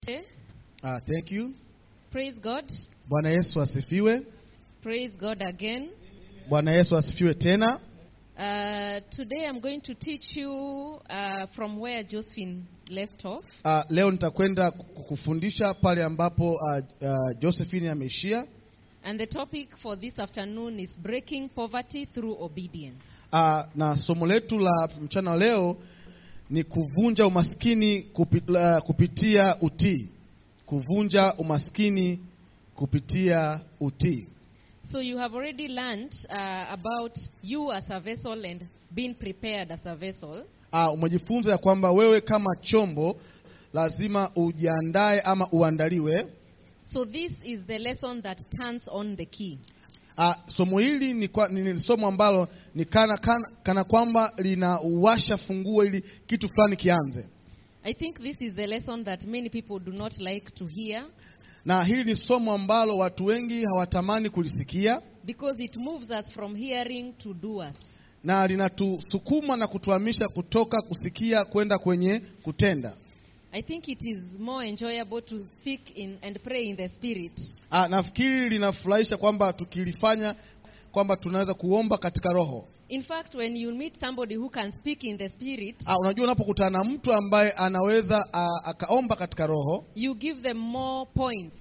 Okay. Uh, thank you. Praise God. Bwana Yesu asifiwe. Praise God again. Bwana Yesu asifiwe tena. Uh, today I'm going to teach you uh, from where Josephine left off. Uh, leo nitakwenda kukufundisha pale ambapo uh, uh, Josephine ameishia. And the topic for this afternoon is breaking poverty through obedience. Uh, na somo letu la mchana wa leo ni kuvunja umaskini kupi, uh, kupitia utii. Kuvunja umaskini kupitia utii. So you have already learned uh, about you as a vessel and being prepared as a vessel. Uh, umejifunza ya kwamba wewe kama chombo lazima ujiandae ama uandaliwe. So this is the lesson that turns on the key. Uh, somo hili ni, kwa, ni, ni somo ambalo ni kana, kana, kana kwamba linawasha funguo ili kitu fulani kianze, I think this is the lesson that many people do not like to hear na hili ni somo ambalo watu wengi hawatamani kulisikia, because it moves us from hearing to doers. na linatusukuma na kutuhamisha kutoka kusikia kwenda kwenye kutenda. I think it is more enjoyable to speak in and pray in the spirit Uh, nafikiri linafurahisha kwamba tukilifanya kwamba tunaweza kuomba katika roho. In fact, when you meet somebody who can speak in the spirit, Uh, unajua unapokutana na mtu ambaye anaweza uh, akaomba katika roho you give them more points,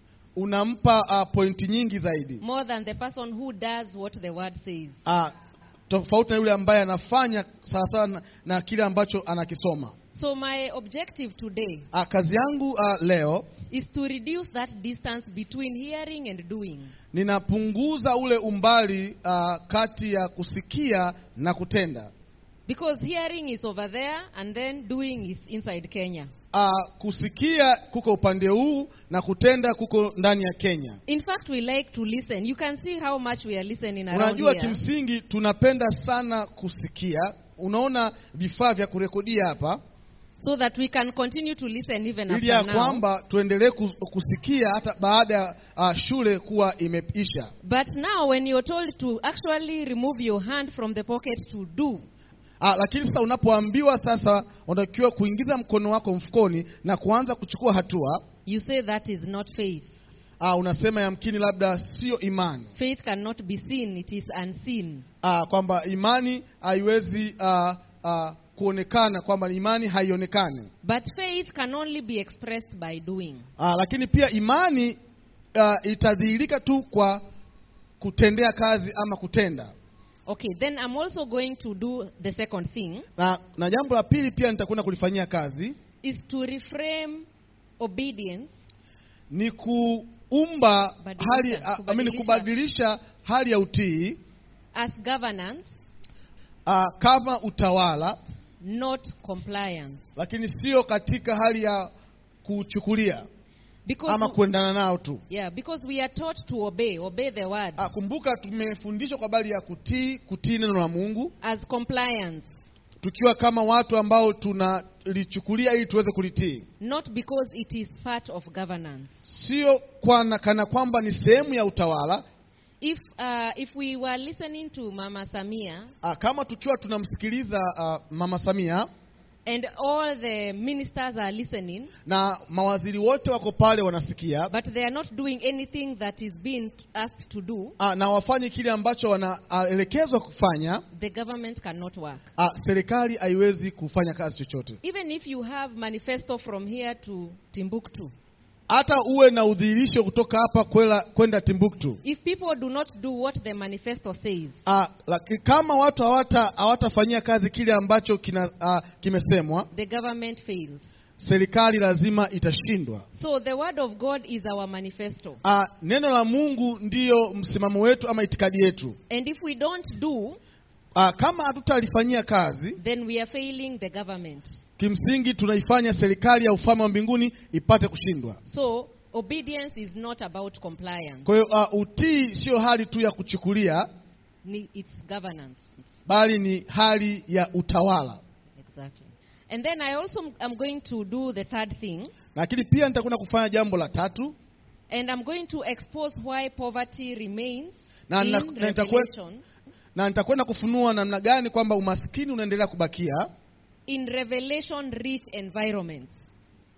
unampa uh, pointi nyingi zaidi. more than the person who does what the word says. Ah, tofauti na yule ambaye anafanya sawasawa na, na kile ambacho anakisoma. So, my objective today Ah, kazi yangu ah, leo is to reduce that distance between hearing and doing. ninapunguza ule umbali ah, kati ya kusikia na kutenda. Because hearing is over there and then doing is inside Kenya. Ah, kusikia kuko upande huu na kutenda kuko ndani ya Kenya. In fact, we like to listen. You can see how much we are listening around Unajua, here. kimsingi tunapenda sana kusikia. Unaona vifaa vya kurekodia hapa, So that we can continue to listen even ili ya after now. kwamba tuendelee kus- kusikia hata baada ya ah, shule kuwa imeisha. But now, when you're told to actually remove your hand from the pocket to do, Ah, lakini sasa unapoambiwa sasa unatakiwa kuingiza mkono wako mfukoni na kuanza kuchukua hatua you say that is not faith. ah, unasema yamkini labda sio imani Faith cannot be seen, it is unseen. ah, kwamba imani haiwezi ah, ah, kuonekana, kwamba imani haionekani But faith can only be expressed by doing. ah, lakini pia imani ah, itadhihirika tu kwa kutendea kazi ama kutenda. Okay, then I'm also going to do the second thing Na, na jambo la pili pia nitakwenda kulifanyia kazi is to reframe obedience ni kuumba Badilisha, hali ah, I mean, kubadilisha. kubadilisha hali ya utii as governance, uh, kama utawala not compliance. lakini sio katika hali ya kuchukulia Because ama kuendana nao tu. yeah, because we are taught to obey, obey the word Uh, kumbuka tumefundishwa kwa habari ya kutii, kutii neno la Mungu as compliance, tukiwa kama watu ambao tunalichukulia ili tuweze kulitii, not because it is part of governance. sio kwa kana kwamba ni sehemu ya utawala. If uh, if we were listening to Mama Samia Uh, kama tukiwa tunamsikiliza uh, Mama Samia and all the ministers are listening, na mawaziri wote wako pale wanasikia, but they are not doing anything that is being asked to do, uh, na wafanye kile ambacho wanaelekezwa kufanya, the government cannot work. uh, serikali haiwezi kufanya kazi chochote. Even if you have manifesto from here to Timbuktu, hata uwe na udhihirisho kutoka hapa kwela- kwenda Timbuktu. if people do not do what the manifesto says, Ah, laki- kama watu hawata hawatafanyia kazi kile ambacho kina ah, kimesemwa, the government fails. serikali lazima itashindwa. So the word of God is our manifesto. Ah, neno la Mungu ndiyo msimamo wetu ama itikadi yetu. And if we don't do, Ah, kama hatutalifanyia kazi, then we are failing the government. kimsingi tunaifanya serikali ya ufalme wa mbinguni ipate kushindwa. So obedience is not about compliance, Kwa hiyo ah, utii sio hali tu ya kuchukulia, Ni- it's governance. bali ni hali ya utawala. Exactly. And then I also am going to do the third thing, Lakini pia nitakwenda kufanya jambo la tatu and I'm going to expose why poverty remains na, na, in na nitakuwa- Revelation, na nitakwenda kufunua namna gani kwamba umaskini unaendelea kubakia in Revelation rich environments.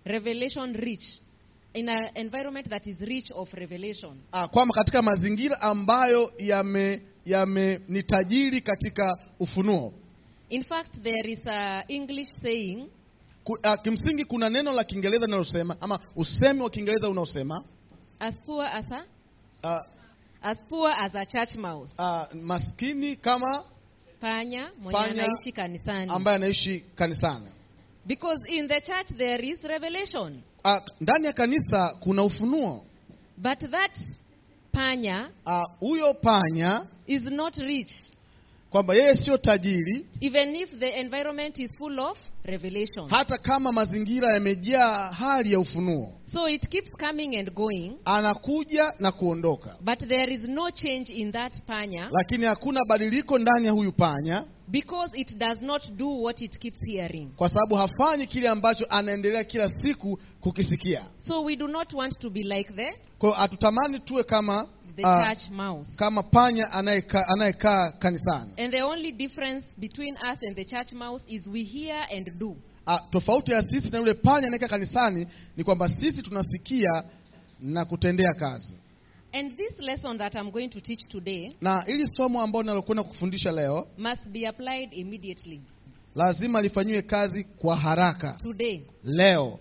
revelation rich, in an environment that is rich of revelation. Ah, kwamba katika mazingira ambayo yame yame ni tajiri katika ufunuo. In fact, there is a English saying, Ku, ah, kimsingi kuna neno la Kiingereza linalosema ama usemi wa Kiingereza unaosema as poor as a, ah, as poor as a church mouse. ah, maskini kama Panya mwenye Panya anaishi kanisani. ambaye anaishi kanisani. Because in the church there is revelation. Ah, ndani ya kanisa kuna ufunuo. But that panya Ah, Huyo panya is not rich, kwamba yeye sio tajiri, even if the environment is full of revelation. hata kama mazingira yamejaa hali ya ufunuo, So it keeps coming and going, anakuja na kuondoka, but there is no change in that panya lakini hakuna badiliko ndani ya huyu panya, because it does not do what it keeps hearing. kwa sababu hafanyi kile ambacho anaendelea kila siku kukisikia. So we do not want to be like the, Kwa hiyo hatutamani tuwe kama the ah, church mouse. kama panya anayekaa anayekaa kanisani. And the only difference between us and the church mouse is we hear and do. Ah, tofauti ya sisi na yule panya anayekaa kanisani ni kwamba sisi tunasikia na kutendea kazi. And this lesson that I'm going to teach today Na ili somo ambalo nalokwenda kufundisha leo must be applied immediately. lazima lifanyiwe kazi kwa haraka Today. leo.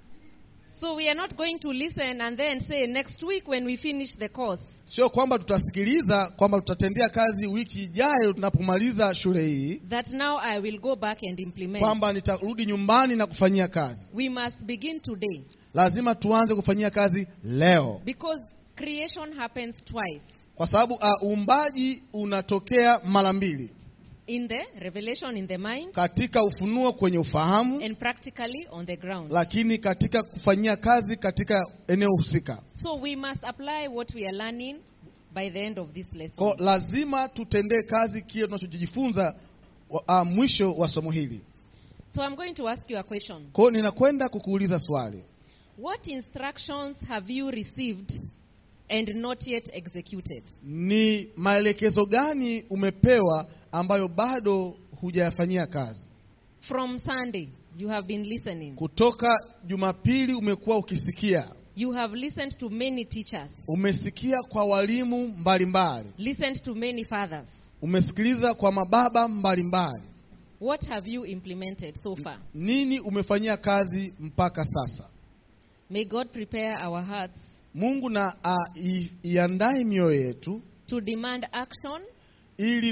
So we are not going to listen and then say next week when we finish the course. Sio kwamba tutasikiliza kwamba tutatendea kazi wiki ijayo tunapomaliza shule hii, that now I will go back and implement. kwamba nitarudi nyumbani na kufanyia kazi. We must begin today Lazima tuanze kufanyia kazi leo, because creation happens twice kwa sababu uh, uumbaji unatokea mara mbili, in the revelation in the mind katika ufunuo kwenye ufahamu, and practically on the ground. lakini katika kufanyia kazi katika eneo husika. So we must apply what we are learning by the end of this Kwa lesson. lazima tutendee kazi kile tunachojifunza uh, mwisho wa somo hili. So I'm going to ask you a question. Kwa hiyo ninakwenda kukuuliza swali. What instructions have you received and not yet executed? Ni maelekezo gani umepewa ambayo bado hujayafanyia kazi? From Sunday, you have been listening. Kutoka Jumapili umekuwa ukisikia, You have listened to many teachers, umesikia kwa walimu mbalimbali, listened to many fathers. umesikiliza kwa mababa mbalimbali. What have you implemented so far? Nini umefanyia kazi mpaka sasa? May God prepare our hearts Mungu na uh, i- iandae mioyo yetu to demand action ili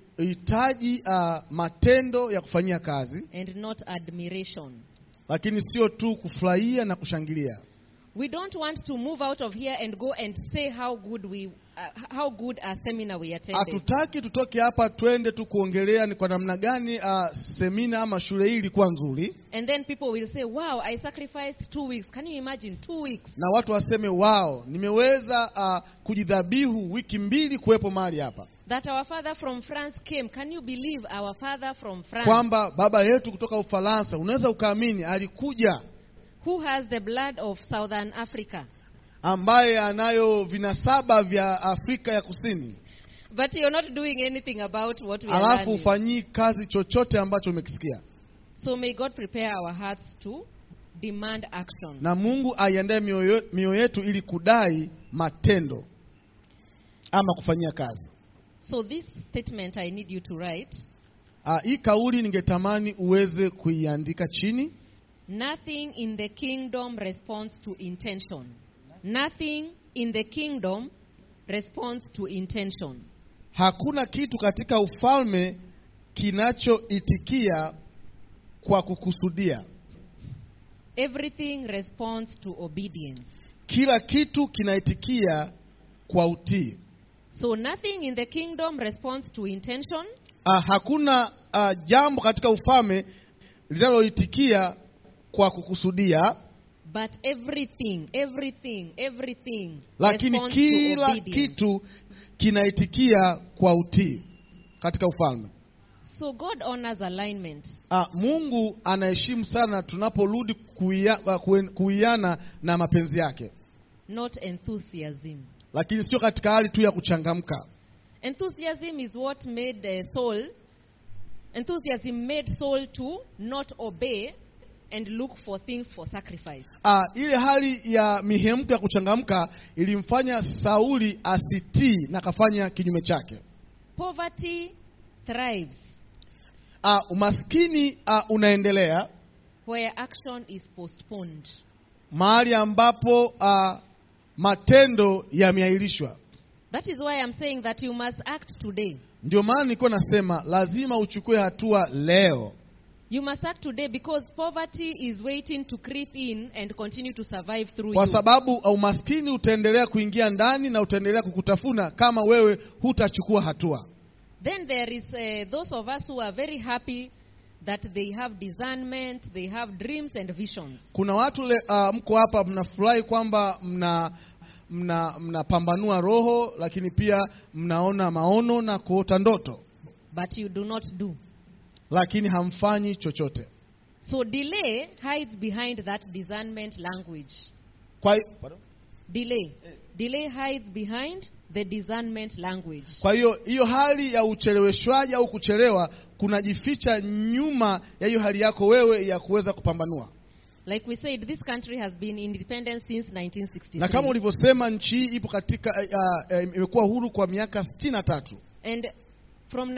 kuhitaji uh, matendo ya kufanyia kazi, and not admiration. lakini sio tu kufurahia na kushangilia. We don't want to move out of here and go and say how good we, uh, how good a seminar we attended. Hatutaki tutoke hapa twende tu kuongelea ni kwa namna gani uh, semina ama shule hii ilikuwa nzuri, And then people will say, "Wow, I sacrificed two weeks." Can you imagine two weeks? na watu waseme wao, nimeweza uh, kujidhabihu wiki mbili kuwepo mahali hapa, That our father from France came. Can you believe our father from France, kwamba baba yetu kutoka Ufaransa, unaweza ukaamini, alikuja who has the blood of Southern Africa, ambaye anayo vinasaba vya Afrika ya Kusini, but you're not doing anything about what we are alafu learning. ufanyii kazi chochote ambacho umekisikia. So may God prepare our hearts to demand action. Na Mungu aiandae mioyo mioyo yetu ili kudai matendo ama kufanyia kazi. So this statement I need you to write. Ah, hii kauli ningetamani uweze kuiandika chini. Nothing in the kingdom responds to intention. Nothing in the kingdom responds to intention. Hakuna kitu katika ufalme kinachoitikia kwa kukusudia. Everything responds to obedience. Kila kitu kinaitikia kwa utii. So nothing in the kingdom responds to intention. Ah, hakuna ah, jambo katika ufalme linaloitikia kwa kukusudia, But everything, everything, everything lakini responds to kila obedience. kitu kinaitikia kwa utii katika ufalme. So God honors alignment. Ah, Mungu anaheshimu sana tunaporudi kuia- ah, kuen- kuiana na mapenzi yake, not enthusiasm. lakini sio katika hali tu ya kuchangamka. Enthusiasm is what made uh, Saul. Enthusiasm made Saul to not obey and look for things for sacrifice. Ah, ile hali ya mihemko ya kuchangamka ilimfanya Sauli asitii na akafanya kinyume chake. Poverty thrives Ah, umaskini ah, unaendelea where action is postponed. mahali ambapo ah, matendo yameahirishwa. That is why I'm saying that you must act today. Ndio maana nilikuwa nasema lazima uchukue hatua leo, You must act today because poverty is waiting to creep in and continue to survive through kwa you. sababu umaskini utaendelea kuingia ndani na utaendelea kukutafuna kama wewe hutachukua hatua. Then there is uh, those of us who are very happy that they have discernment, they have dreams and visions. Kuna watu le, ah, mko hapa mnafurahi kwamba mna mna mnapambanua roho, lakini pia mnaona maono na kuota ndoto, But you do not do. lakini hamfanyi chochote. So delay hides behind that discernment language. Kwa, Delay. Delay hides behind the discernment language. kwa hiyo hiyo hali ya ucheleweshwaji au kuchelewa kunajificha nyuma ya hiyo hali yako wewe ya kuweza kupambanua. Like we said, this country has been independent since Na kama 1963. ulivyosema, nchi hii ipo katika uh, uh, imekuwa huru kwa miaka sitini na tatu. And from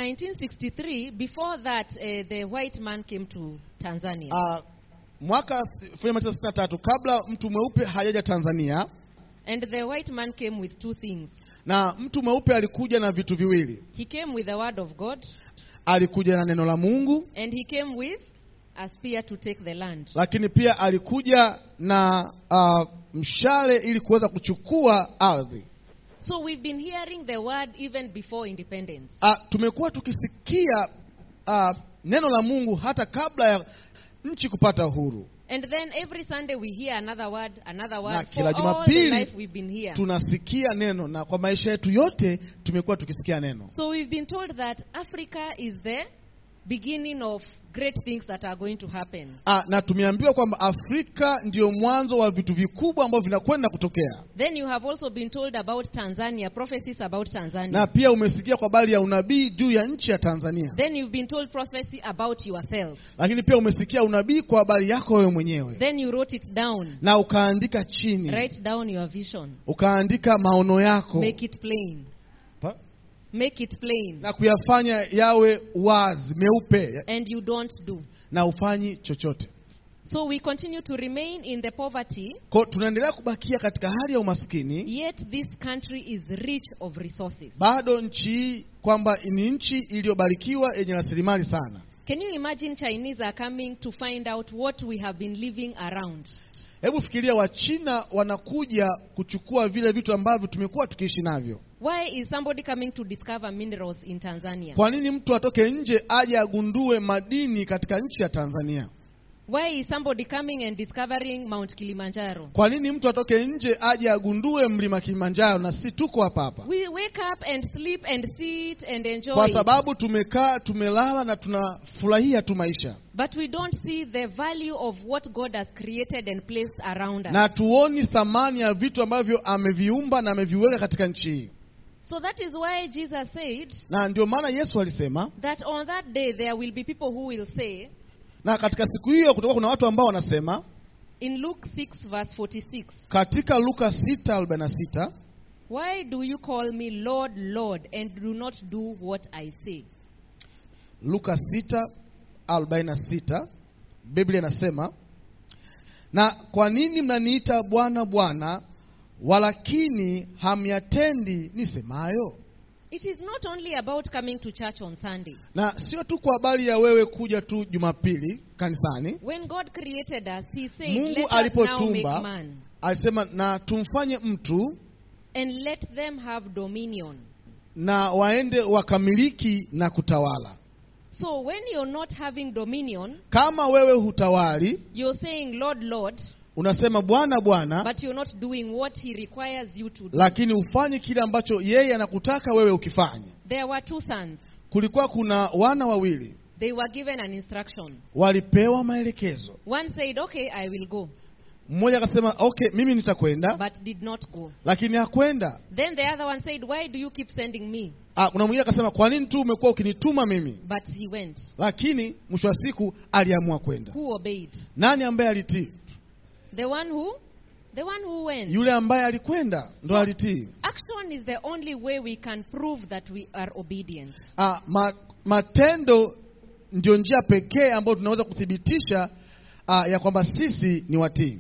1963, before that, uh, the white man came to Tanzania. Uh, mwaka 1963 kabla mtu mweupe hajaja Tanzania, And the white man came with two things. na mtu mweupe alikuja na vitu viwili. He came with the word of God, Alikuja na neno la Mungu, and he came with a spear to take the land. lakini pia alikuja na uh, mshale ili kuweza kuchukua ardhi. So we've been hearing the word even before independence. Uh, tumekuwa tukisikia uh, neno la Mungu hata kabla ya nchi kupata uhuru. And then every Sunday we hear another word, another Na word. For kila all the Jumapili life we've been here. tunasikia neno, na kwa maisha yetu yote tumekuwa tukisikia neno. So we've been told that Africa is the beginning of great things that are going to happen. Ah, na tumeambiwa kwamba Afrika ndio mwanzo wa vitu vikubwa ambavyo vinakwenda kutokea, Then you have also been told about Tanzania, prophecies about Tanzania. na pia umesikia kwa habari ya unabii juu ya nchi ya Tanzania, Then you've been told prophecy about yourself. lakini pia umesikia unabii kwa habari yako wewe mwenyewe, Then you wrote it down. na ukaandika chini, Write down your vision. ukaandika maono yako Make it plain. Pa- Make it plain. na kuyafanya yawe wazi meupe, And you don't do. na ufanyi chochote. So we continue to remain in the poverty, Kwa tunaendelea kubakia katika hali ya umaskini, yet this country is rich of resources. bado nchi hii kwamba ni nchi iliyobarikiwa yenye rasilimali sana. Can you imagine Chinese are coming to find out what we have been living around? Hebu fikiria, Wachina wanakuja kuchukua vile vitu ambavyo tumekuwa tukiishi navyo. Why is somebody coming to discover minerals in Tanzania? Kwa nini mtu atoke nje aje agundue madini katika nchi ya Tanzania? Why is somebody coming and discovering Mount Kilimanjaro? Kwa nini mtu atoke nje aje agundue mlima Kilimanjaro na si tuko hapa hapa? We wake up and sleep and sit and enjoy. Kwa it. sababu tumekaa tumelala na tunafurahia tu maisha But we don't see the value of what God has created and placed around us. na tuoni thamani ya vitu ambavyo ameviumba na ameviweka katika nchi hii, So that is why Jesus said na ndio maana Yesu alisema, that on that day there will be people who will say, na katika siku hiyo kutakuwa kuna watu ambao wanasema in Luke 6, verse 46, katika Luka 6:46 Why do you call me Lord, Lord, and do not do what I say? Luka 6:46 Biblia inasema, na kwa nini mnaniita Bwana Bwana, walakini hamyatendi nisemayo? It is not only about coming to church on Sunday. Na sio tu kwa habari ya wewe kuja tu Jumapili kanisani. When God created us, He said, Mungu Let us now alipotumba, make man Alisema na tumfanye mtu and let them have dominion. na waende wakamiliki na kutawala. So when you're not having dominion, Kama wewe hutawali, you're saying, Lord, Lord, unasema Bwana Bwana, but you're not doing what He requires you to do. lakini ufanye kile ambacho yeye anakutaka wewe ukifanye. There were two sons. Kulikuwa kuna wana wawili They were given an instruction. walipewa maelekezo. One said, Okay, I will go, Mmoja akasema okay, mimi nitakwenda, but did not go. lakini hakwenda. Then the other one said, Why do you keep sending me? Ah, kuna mwingine akasema kwa nini tu umekuwa ukinituma mimi? But he went. Lakini mwisho wa siku aliamua kwenda. Who obeyed? Nani ambaye alitii? The one who? The one who went. Yule ambaye alikwenda ndo alitii. Action is the only way we can prove that we are obedient. Ah, ma, matendo ndio njia pekee ambayo tunaweza kuthibitisha ah, ya kwamba sisi ni watii.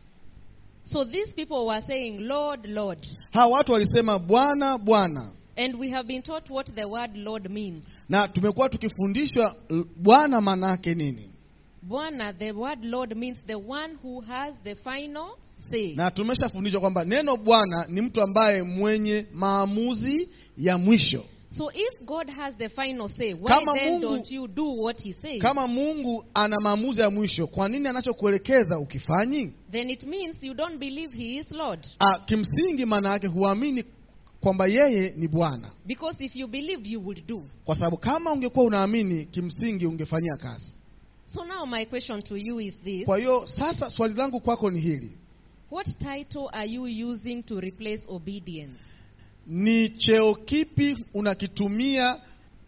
So these people were saying, Lord, Lord. Hawa watu walisema Bwana, Bwana, And we have been taught what the word Lord means. na tumekuwa tukifundishwa l- Bwana maana yake nini, Bwana, the word Lord means the one who has the final say. na tumeshafundishwa kwamba neno Bwana ni mtu ambaye mwenye maamuzi ya mwisho. So if God has the final say, why Kama then Mungu- don't you do what he says? Kama Mungu ana maamuzi ya mwisho, kwa nini anachokuelekeza ukifanyi? Then it means you don't believe he is Lord. Ah, kimsingi maana yake huamini kwamba yeye ni Bwana, Because if you believed, you would do. kwa sababu kama ungekuwa unaamini, kimsingi ungefanyia kazi. So now my question to you is this. Kwa hiyo sasa swali langu kwako ni hili: What title are you using to replace obedience? ni cheo kipi unakitumia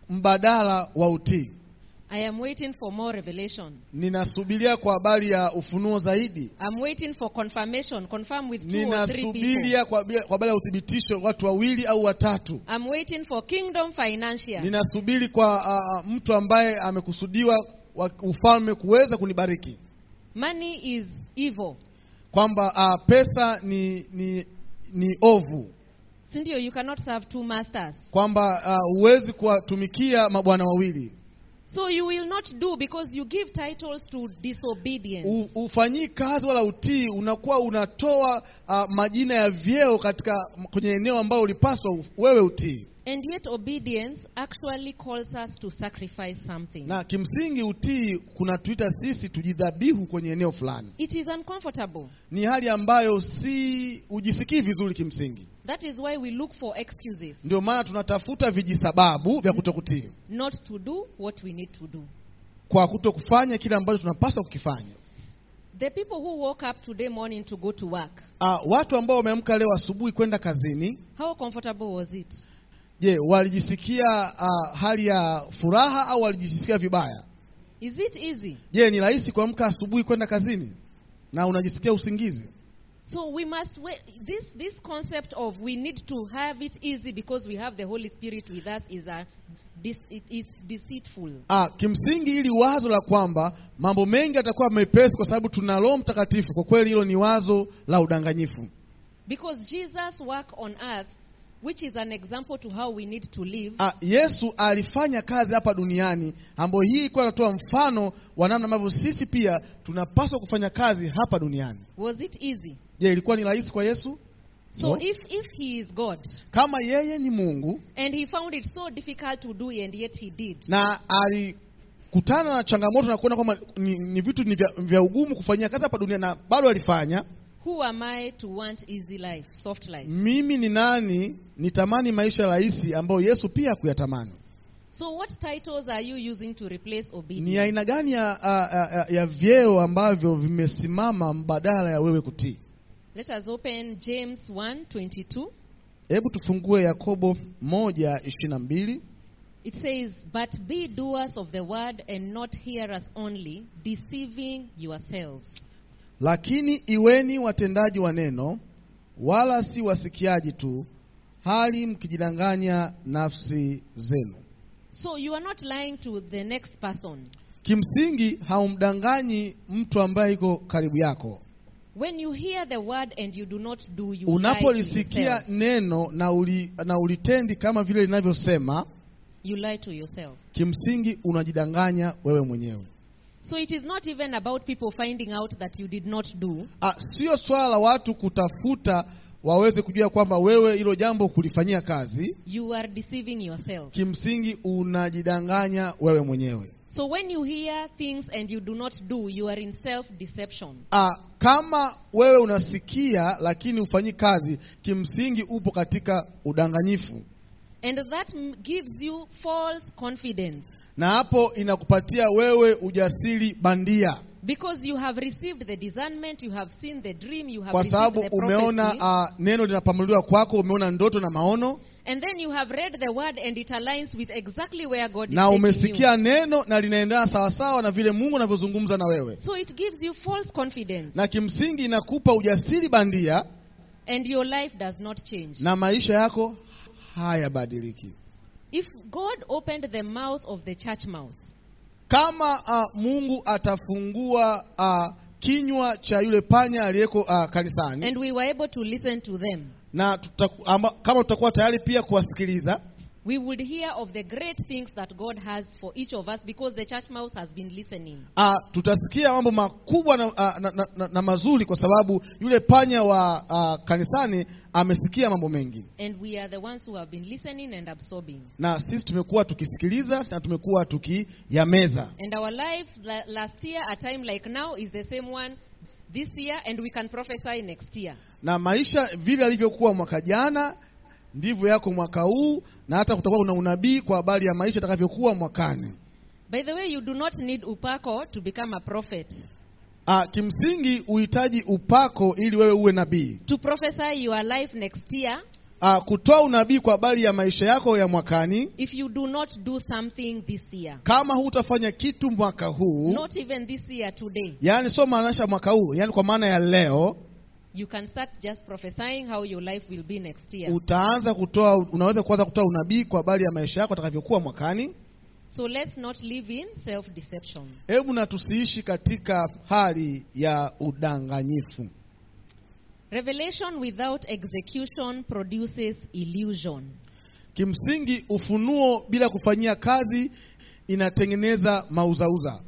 mbadala wa utii? I am waiting for more revelation. Ninasubiria kwa habari ya ufunuo zaidi, I'm waiting for confirmation. Confirm with two or three people. ninasubiria kwa habari kwa habari ya uthibitisho watu wawili au watatu, I'm waiting for kingdom financial. ninasubiri kwa ah, mtu ambaye amekusudiwa wa ufalme kuweza kunibariki, Money is evil. kwamba ah, pesa ni, ni, ni ovu, Sindio, you cannot serve two masters. kwamba ah, huwezi kuwatumikia mabwana wawili. So you will not do because you give titles to disobedience. U- ufanyii kazi wala utii, unakuwa unatoa uh, majina ya vyeo katika kwenye eneo ambalo ulipaswa u- wewe utii, And yet obedience actually calls us to sacrifice something. na kimsingi utii kunatuita sisi tujidhabihu kwenye eneo fulani. It is uncomfortable. Ni hali ambayo si ujisikii vizuri kimsingi, That is why we look for excuses ndio maana tunatafuta vijisababu vya kutokutii, not to do what we need to do. kwa kutokufanya kile ambacho tunapaswa kukifanya. The people who woke up today morning to go to work, Uh, watu ambao wameamka leo asubuhi kwenda kazini, how comfortable was it? je, walijisikia uh, hali ya furaha au walijisikia vibaya? Is it easy? Je, ni rahisi kuamka asubuhi kwenda kazini na unajisikia usingizi? So we must wait. This this concept of we need to have it easy because we have the Holy Spirit with us is a this it is deceitful. Ah, kimsingi ili wazo la kwamba mambo mengi yatakuwa mepesi kwa sababu tuna Roho Mtakatifu, kwa kweli hilo ni wazo la udanganyifu, Because Jesus' work on earth, which is an example to how we need to live, Ah, Yesu alifanya kazi hapa duniani ambayo hii ilikuwa inatoa mfano wa namna ambavyo sisi pia tunapaswa kufanya kazi hapa duniani. was it easy? Je, ilikuwa ni rahisi kwa Yesu? So No. if if he is God Kama yeye ni Mungu and he found it so difficult to do and yet he did, na alikutana na changamoto na kuona kwamba ni, ni vitu ni vya, vya ugumu kufanyia kazi hapa duniani na bado alifanya, who am I to want easy life, soft life? mimi ni nani nitamani maisha rahisi ambayo Yesu pia kuyatamani? So what titles are you using to replace Ni obedience? aina gani ya, ya, ya, ya vyeo ambavyo vimesimama mbadala ya wewe kutii? Let us open James 1:22. Hebu tufungue Yakobo moja ishirini na mbili. It says, But be doers of the word and not hearers only, deceiving yourselves. Lakini iweni watendaji wa neno, wala si wasikiaji tu, hali mkijidanganya nafsi zenu. So you are not lying to the next person. Kimsingi haumdanganyi mtu ambaye iko karibu yako. When you hear the word and you do not do, you lie to Unapolisikia yourself. neno na, uli, na ulitendi kama vile linavyosema, You lie to yourself. kimsingi unajidanganya wewe mwenyewe. So it is not even about people finding out that you did not do. Ah, sio swala la watu kutafuta waweze kujua kwamba wewe hilo jambo kulifanyia kazi. You are deceiving yourself. Kimsingi unajidanganya wewe mwenyewe. So when you hear things and you do not do, you are in self-deception. Ah, kama wewe unasikia lakini ufanyi kazi, kimsingi upo katika udanganyifu, And that m- gives you false confidence. na hapo inakupatia wewe ujasiri bandia, Because you have received the discernment, you have seen the dream, you have kwa received sababu the umeona prophecy, ah, neno linapamuliwa kwako, umeona ndoto na maono, And then you have read the word and it aligns with exactly where God is na taking you. umesikia neno na linaendana sawasawa na vile Mungu anavyozungumza na wewe, So it gives you false confidence na kimsingi inakupa ujasiri bandia and your life does not change. na maisha yako hayabadiliki. If God opened the mouth of the church mouse Kama uh, Mungu atafungua uh, kinywa cha yule panya aliyeko uh, kanisani and we were able to listen to them, na tutaku, amba, kama tutakuwa tayari pia kuwasikiliza we would hear of the great things that God has for each of us because the church mouse has been listening. uh, tutasikia mambo makubwa na, uh, na, na, na, na mazuri kwa sababu yule panya wa uh, kanisani amesikia mambo mengi, And we are the ones who have been listening and absorbing. na sisi tumekuwa tukisikiliza na tumekuwa tukiyameza. And our life la- last year, a time like now, is the same one this year, and we can prophesy next year. Na maisha vile alivyokuwa mwaka jana ndivyo yako mwaka huu, na hata kutakuwa kuna unabii kwa habari ya maisha atakavyokuwa mwakani. By the way, you do not need upako to become a prophet. Ah, kimsingi uhitaji upako ili wewe uwe nabii. To prophesy your life next year, Ah, kutoa unabii kwa habari ya maisha yako ya mwakani, if you do not do something this year, kama hutafanya kitu mwaka huu, not even this year today, yaani sio maanisha mwaka huu, yaani kwa maana ya leo, you can start just prophesying how your life will be next year. utaanza kutoa, unaweza kuanza kutoa unabii kwa habari ya maisha yako atakavyokuwa mwakani. So let's not live in self deception. Hebu na tusiishi katika hali ya udanganyifu. Revelation without execution produces illusion. Kimsingi ufunuo bila kufanyia kazi inatengeneza mauzauza,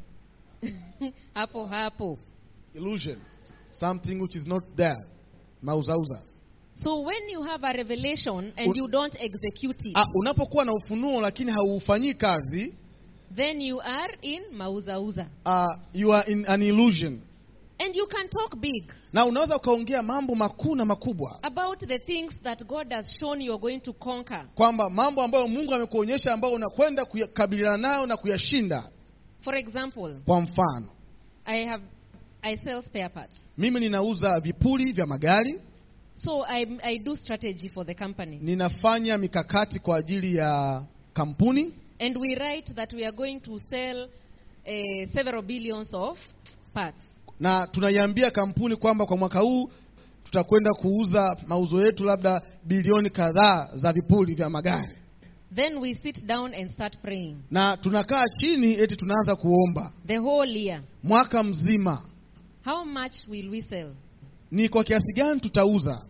hapo hapo. illusion, something which is not there, mauzauza. So when you have a revelation and Un- you don't execute it, Ah, unapokuwa na ufunuo lakini hauufanyii kazi, then you are in mauzauza. ah, you are in an illusion, And you can talk big na unaweza ukaongea mambo makuu na makubwa about the things that God has shown you are going to conquer. kwamba mambo ambayo Mungu amekuonyesha ambayo unakwenda kukabiliana nayo na kuyashinda. For example, Kwa mfano, I have I sell spare parts. mimi ninauza vipuri vya magari, So I, I do strategy for the company. ninafanya mikakati kwa ajili ya kampuni And we write that we are going to sell uh, several billions of parts. na tunaiambia kampuni kwamba kwa mwaka huu tutakwenda kuuza mauzo yetu labda bilioni kadhaa za vipuri vya magari, Then we sit down and start praying na tunakaa chini eti tunaanza kuomba the whole year. mwaka mzima, How much will we sell? ni kwa kiasi gani tutauza.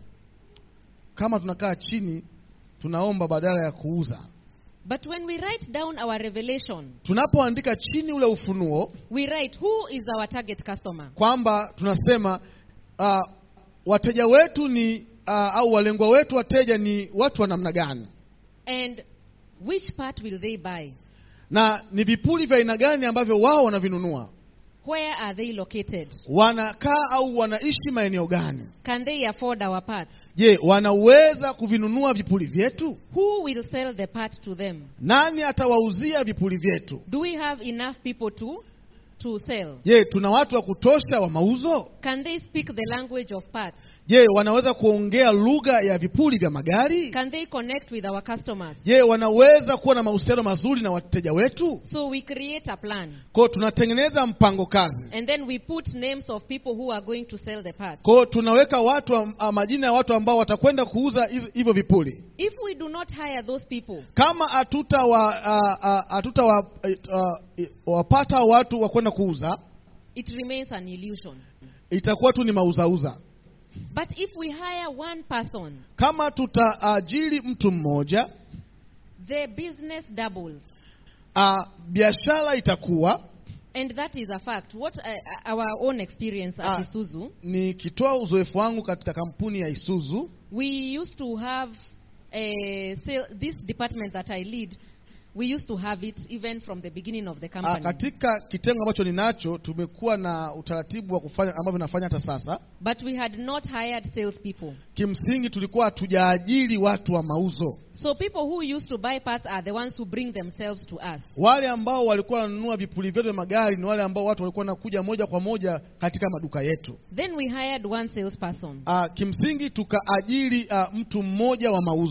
Kama tunakaa chini tunaomba badala ya kuuza. But when we write down our revelation, Tunapoandika chini ule ufunuo we write who is our target customer. kwamba tunasema uh, wateja wetu ni uh, au walengwa wetu wateja ni watu wa namna gani, And which part will they buy? na ni vipuri vya aina gani ambavyo wao wanavinunua, Where are they located? wanakaa au wanaishi maeneo gani. Can they afford our parts? Je, wanaweza kuvinunua vipuri vyetu? Who will sell the part to them? Nani atawauzia vipuri vyetu? Do we have enough people to to sell? Je, tuna watu wa kutosha wa mauzo? Can they speak the language of parts? Je, wanaweza kuongea lugha ya vipuri vya magari? Can they connect with our customers? Je, wanaweza kuwa na mahusiano mazuri na wateja wetu? So we create a plan. Kwa tunatengeneza mpango kazi. And then we put names of people who are going to sell the parts. Kwa tunaweka watu am- a, majina ya watu ambao watakwenda kuuza hizo- hivyo vipuri. If we do not hire those people, Kama hatuta wa, a, a, hatuta wa, a, wapata watu wa kwenda kuuza, it remains an illusion. itakuwa tu ni mauzauza. But if we hire one person, Kama tutaajiri mtu mmoja, the business doubles. a, biashara itakuwa And that is a fact. What uh, our own experience at Ah. Isuzu, nikitoa uzoefu wangu katika kampuni ya Isuzu we used to have a sale, this department that I lead. We used to have it even from the beginning of the Ah, company. katika kitengo ambacho ninacho tumekuwa na utaratibu wa kufanya ambavyo nafanya hata sasa. But we had not hired salespeople. Kimsingi tulikuwa hatujaajiri watu wa mauzo. So people who used to buy parts are the ones who bring themselves to us. Wale ambao walikuwa wananunua vipuri vyetu vya magari ni wale ambao watu walikuwa wanakuja moja kwa moja katika maduka yetu. Then we hired one salesperson. Ah, kimsingi tukaajiri ah, mtu mmoja wa mauzo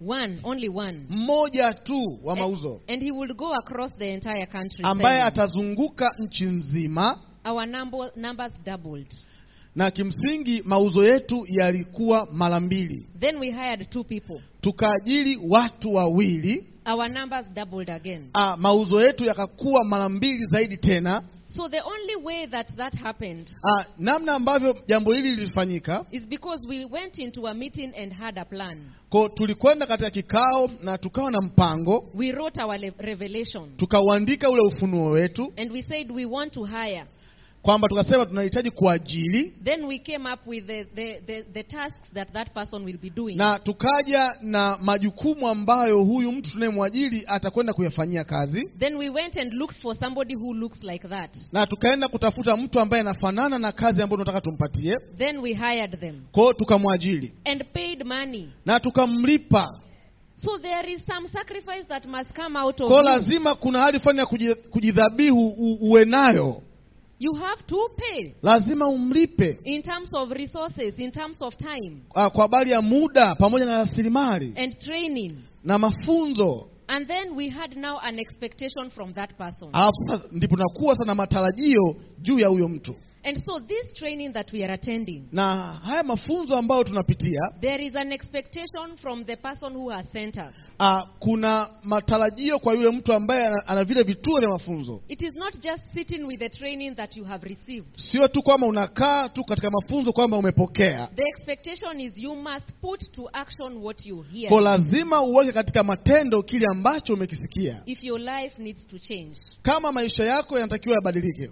One, only one. mmoja tu wa And, mauzo and he would go across the entire country. ambaye selling. atazunguka nchi nzima Our number, numbers doubled. na kimsingi mauzo yetu yalikuwa mara mbili Then we hired two people. tukaajiri watu wawili Our numbers doubled again. ah, mauzo yetu yakakuwa mara mbili zaidi tena So the only way that that happened ah, namna ambavyo jambo hili lilifanyika is because we went into a meeting and had a plan. ko tulikwenda katika kikao na tukawa na mpango We wrote our le- revelation tukauandika ule ufunuo wetu and we said we want to hire. kwamba tukasema tunahitaji kuajiri Then we came up with the, the, the, the tasks that that person will be doing. na tukaja na majukumu ambayo huyu mtu tunayemwajiri atakwenda kuyafanyia kazi Then we went and looked for somebody who looks like that. na tukaenda kutafuta mtu ambaye anafanana na kazi ambayo tunataka tumpatie Then we hired them kwao tukamwajiri and paid money. na tukamlipa So there is some sacrifice that must come out of kwao you. lazima kuna hali fulani ya kuji- kujidhabihu u- uwe nayo You have to pay lazima umlipe in terms of resources, in terms of time ah, kwa habari ya muda pamoja na rasilimali and training. na mafunzo And then we had now an expectation from that person. alafu sasa ndipo nakuwa sana matarajio juu ya huyo mtu And so this training that we are attending, na haya mafunzo ambayo tunapitia there is an expectation from the person who has sent us. ah, kuna matarajio kwa yule mtu ambaye ana, ana vile vituo vya mafunzo It is not just sitting with the training that you have received. sio tu kwamba unakaa tu katika mafunzo kwamba umepokea The expectation is you must put to action what you hear. ko lazima uweke katika matendo kile ambacho umekisikia If your life needs to change. kama maisha yako yanatakiwa yabadilike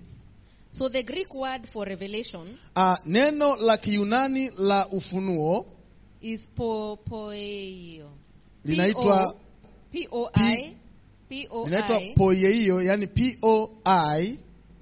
So the Greek word for revelation ah, neno la kiyunani la ufunuo is po poeio. linaitwa P O I P O linaitwa I poieio yani p o i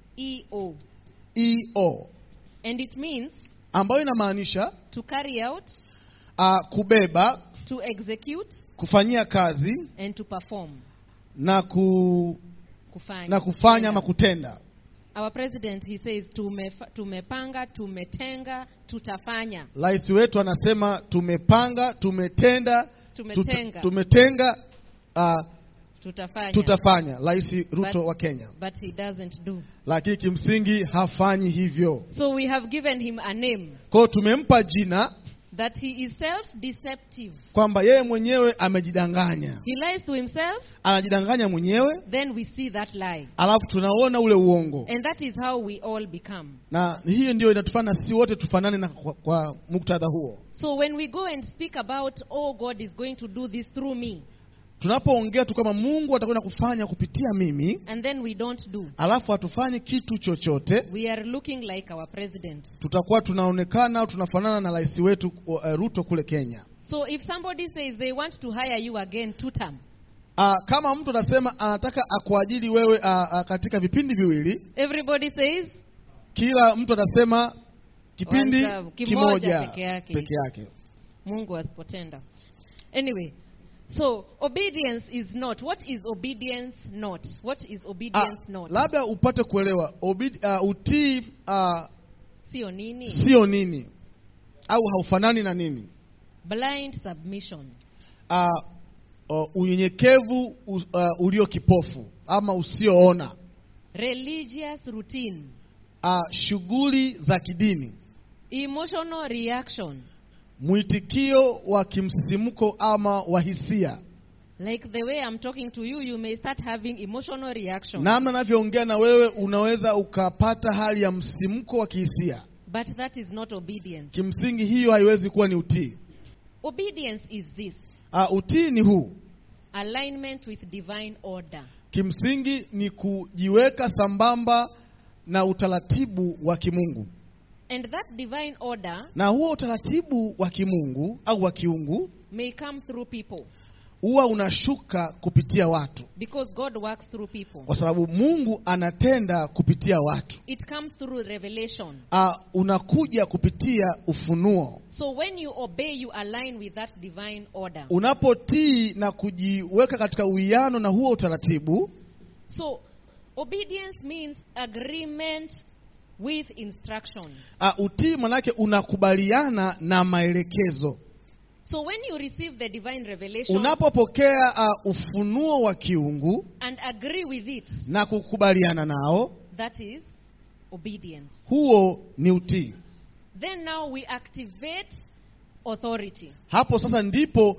E O. e o And it means ambayo inamaanisha to carry out, ah, kubeba to execute, kufanyia kazi and to perform. na ku, Kufanya. na kufanya Kutenda. ama kutenda Our president he says tumefa, tumepanga, tumetenga, tutafanya. rais wetu anasema tumepanga tumetenda Tumetenga. tuta, tumetenga ah, Tutafanya. tutafanya rais ruto But- wa kenya But he doesn't do. lakini kimsingi hafanyi hivyo So we have given him a name kwao tumempa jina that he is self-deceptive. kwamba yeye mwenyewe amejidanganya He lies to himself, anajidanganya mwenyewe then we see that lie. alafu tunaona ule uongo And that is how we all become. na hiyo ndio inatufanya si wote tufanane na kwa, kwa muktadha huo So when we go and speak about, oh, God is going to do this through me, tunapoongea tu kwamba mungu atakwenda kufanya kupitia mimi and then we don't do, alafu hatufanyi kitu chochote we are looking like our president. tutakuwa tunaonekana au tunafanana na rais wetu uh, ruto kule kenya So if somebody says they want to hire you again two term, uh, kama mtu anasema anataka akuajiri wewe uh, uh, katika vipindi viwili everybody says, kila mtu atasema kipindi One term, kimoja kimoja peke yake. peke yake Mungu asipotenda. Anyway, so obedience is not. What is obedience not? What is Ah, obedience not? labda upate kuelewa obidi, uh, utii uh, Sio nini? sio nini au haufanani na nini Blind submission. uh, uh, unyenyekevu uh, uh, ulio kipofu ama usioona Religious routine. uh, shughuli za kidini Emotional reaction. mwitikio wa kimsisimko ama wa hisia Like the way I'm talking to you, you may start having emotional reaction. namna navyoongea na wewe unaweza ukapata hali ya msisimko wa kihisia But that is not obedience. kimsingi hiyo haiwezi kuwa ni utii Obedience is this uh, utii ni huu alignment with divine order. kimsingi ni kujiweka sambamba na utaratibu wa kimungu And that divine order na huo utaratibu wa kimungu au wa kiungu may come through people huwa unashuka kupitia watu because God works through people. kwa sababu mungu anatenda kupitia watu It comes through revelation. uh, unakuja kupitia ufunuo So when you obey, you align with that divine order. unapotii na kujiweka katika uwiano na huo utaratibu So obedience means agreement with instruction. uh, utii manake unakubaliana na maelekezo So when you receive the divine revelation unapopokea uh, ufunuo wa kiungu and agree with it, na kukubaliana nao that is obedience. huo ni utii Then now we activate authority. hapo sasa ndipo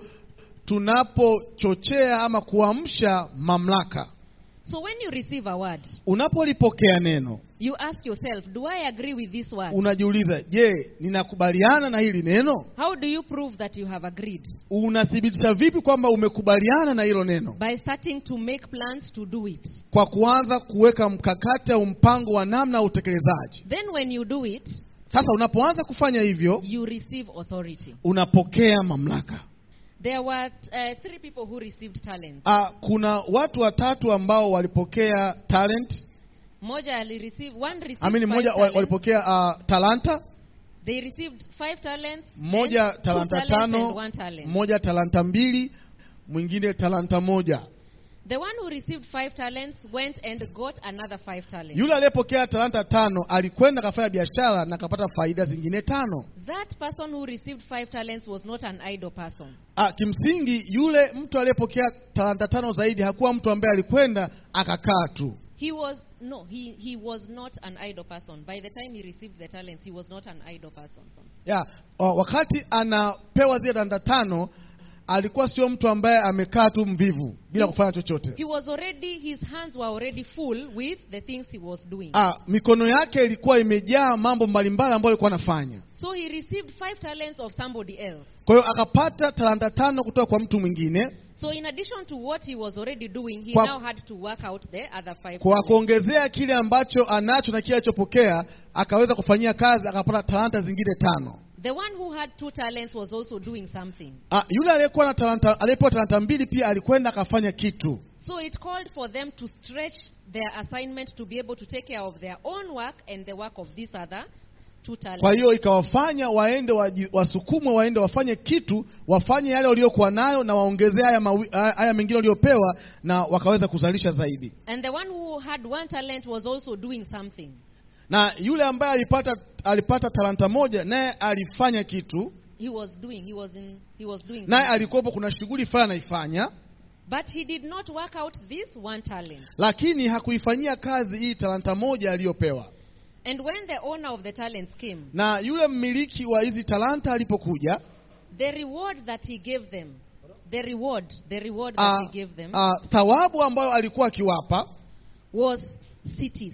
tunapochochea ama kuamsha mamlaka So when you receive a word, unapolipokea neno you ask yourself, do I agree with this word? unajiuliza je ninakubaliana na hili neno How do you prove that you have agreed? unathibitisha vipi kwamba umekubaliana na hilo neno By starting to make plans to do it. kwa kuanza kuweka mkakati au mpango wa namna ya utekelezaji Then when you do it, sasa unapoanza kufanya hivyo you receive authority. unapokea mamlaka There were uh, three people who received talents. Ah, kuna watu watatu ambao walipokea talent Moja alireceive, one received amini five mmoja wa- talents. walipokea uh, talanta They received five talents. mmoja and two talanta talents and tano one talent. mmoja talanta mbili mwingine talanta moja The one who received five talents went and got another five talents. yule aliyepokea talanta tano alikwenda akafanya biashara na akapata faida zingine tano That person who received five talents was not an idle person. Ah, kimsingi yule mtu aliyepokea talanta tano zaidi hakuwa mtu ambaye alikwenda akakaa tu He was no, he, he was not an idle person. By the time he received the talents, he was not an idle person. ya wa- wakati anapewa zile talanta tano alikuwa sio mtu ambaye amekaa tu mvivu bila kufanya chochote He was already his hands were already full with the things he was doing. ah, mikono yake ilikuwa imejaa mambo mbalimbali ambayo alikuwa anafanya So he received five talents of somebody else. kwa hiyo akapata talanta tano kutoka kwa mtu mwingine So in addition to what he was already doing, he Kwa- now had to work out the other five kwa talents. kuongezea kile ambacho anacho na kile alichopokea akaweza kufanyia kazi akapata talanta zingine tano The one who had two talents was also doing something. ah, yule aliyekuwa na talanta aliyepewa talanta mbili pia alikwenda akafanya kitu So it called for them to stretch their assignment to be able to take care of their own work and the work of this other two talents. kwa hiyo ikawafanya waende waji- wasukumwe waende wafanye kitu wafanye yale waliokuwa nayo na waongezee haya, mawi- haya haya mengine waliopewa na wakaweza kuzalisha zaidi And the one who had one talent was also doing something. na yule ambaye alipata alipata talanta moja naye alifanya kitu He was doing, he was in, he was doing naye something. alikuwepo kuna shughuli fulani anaifanya But he did not work out this one talent. lakini hakuifanyia kazi hii talanta moja aliyopewa And when the owner of the talents came, na yule mmiliki wa hizi talanta alipokuja the reward that he gave them, the reward, the reward ah, that he gave them ah, thawabu ambayo alikuwa akiwapa was cities,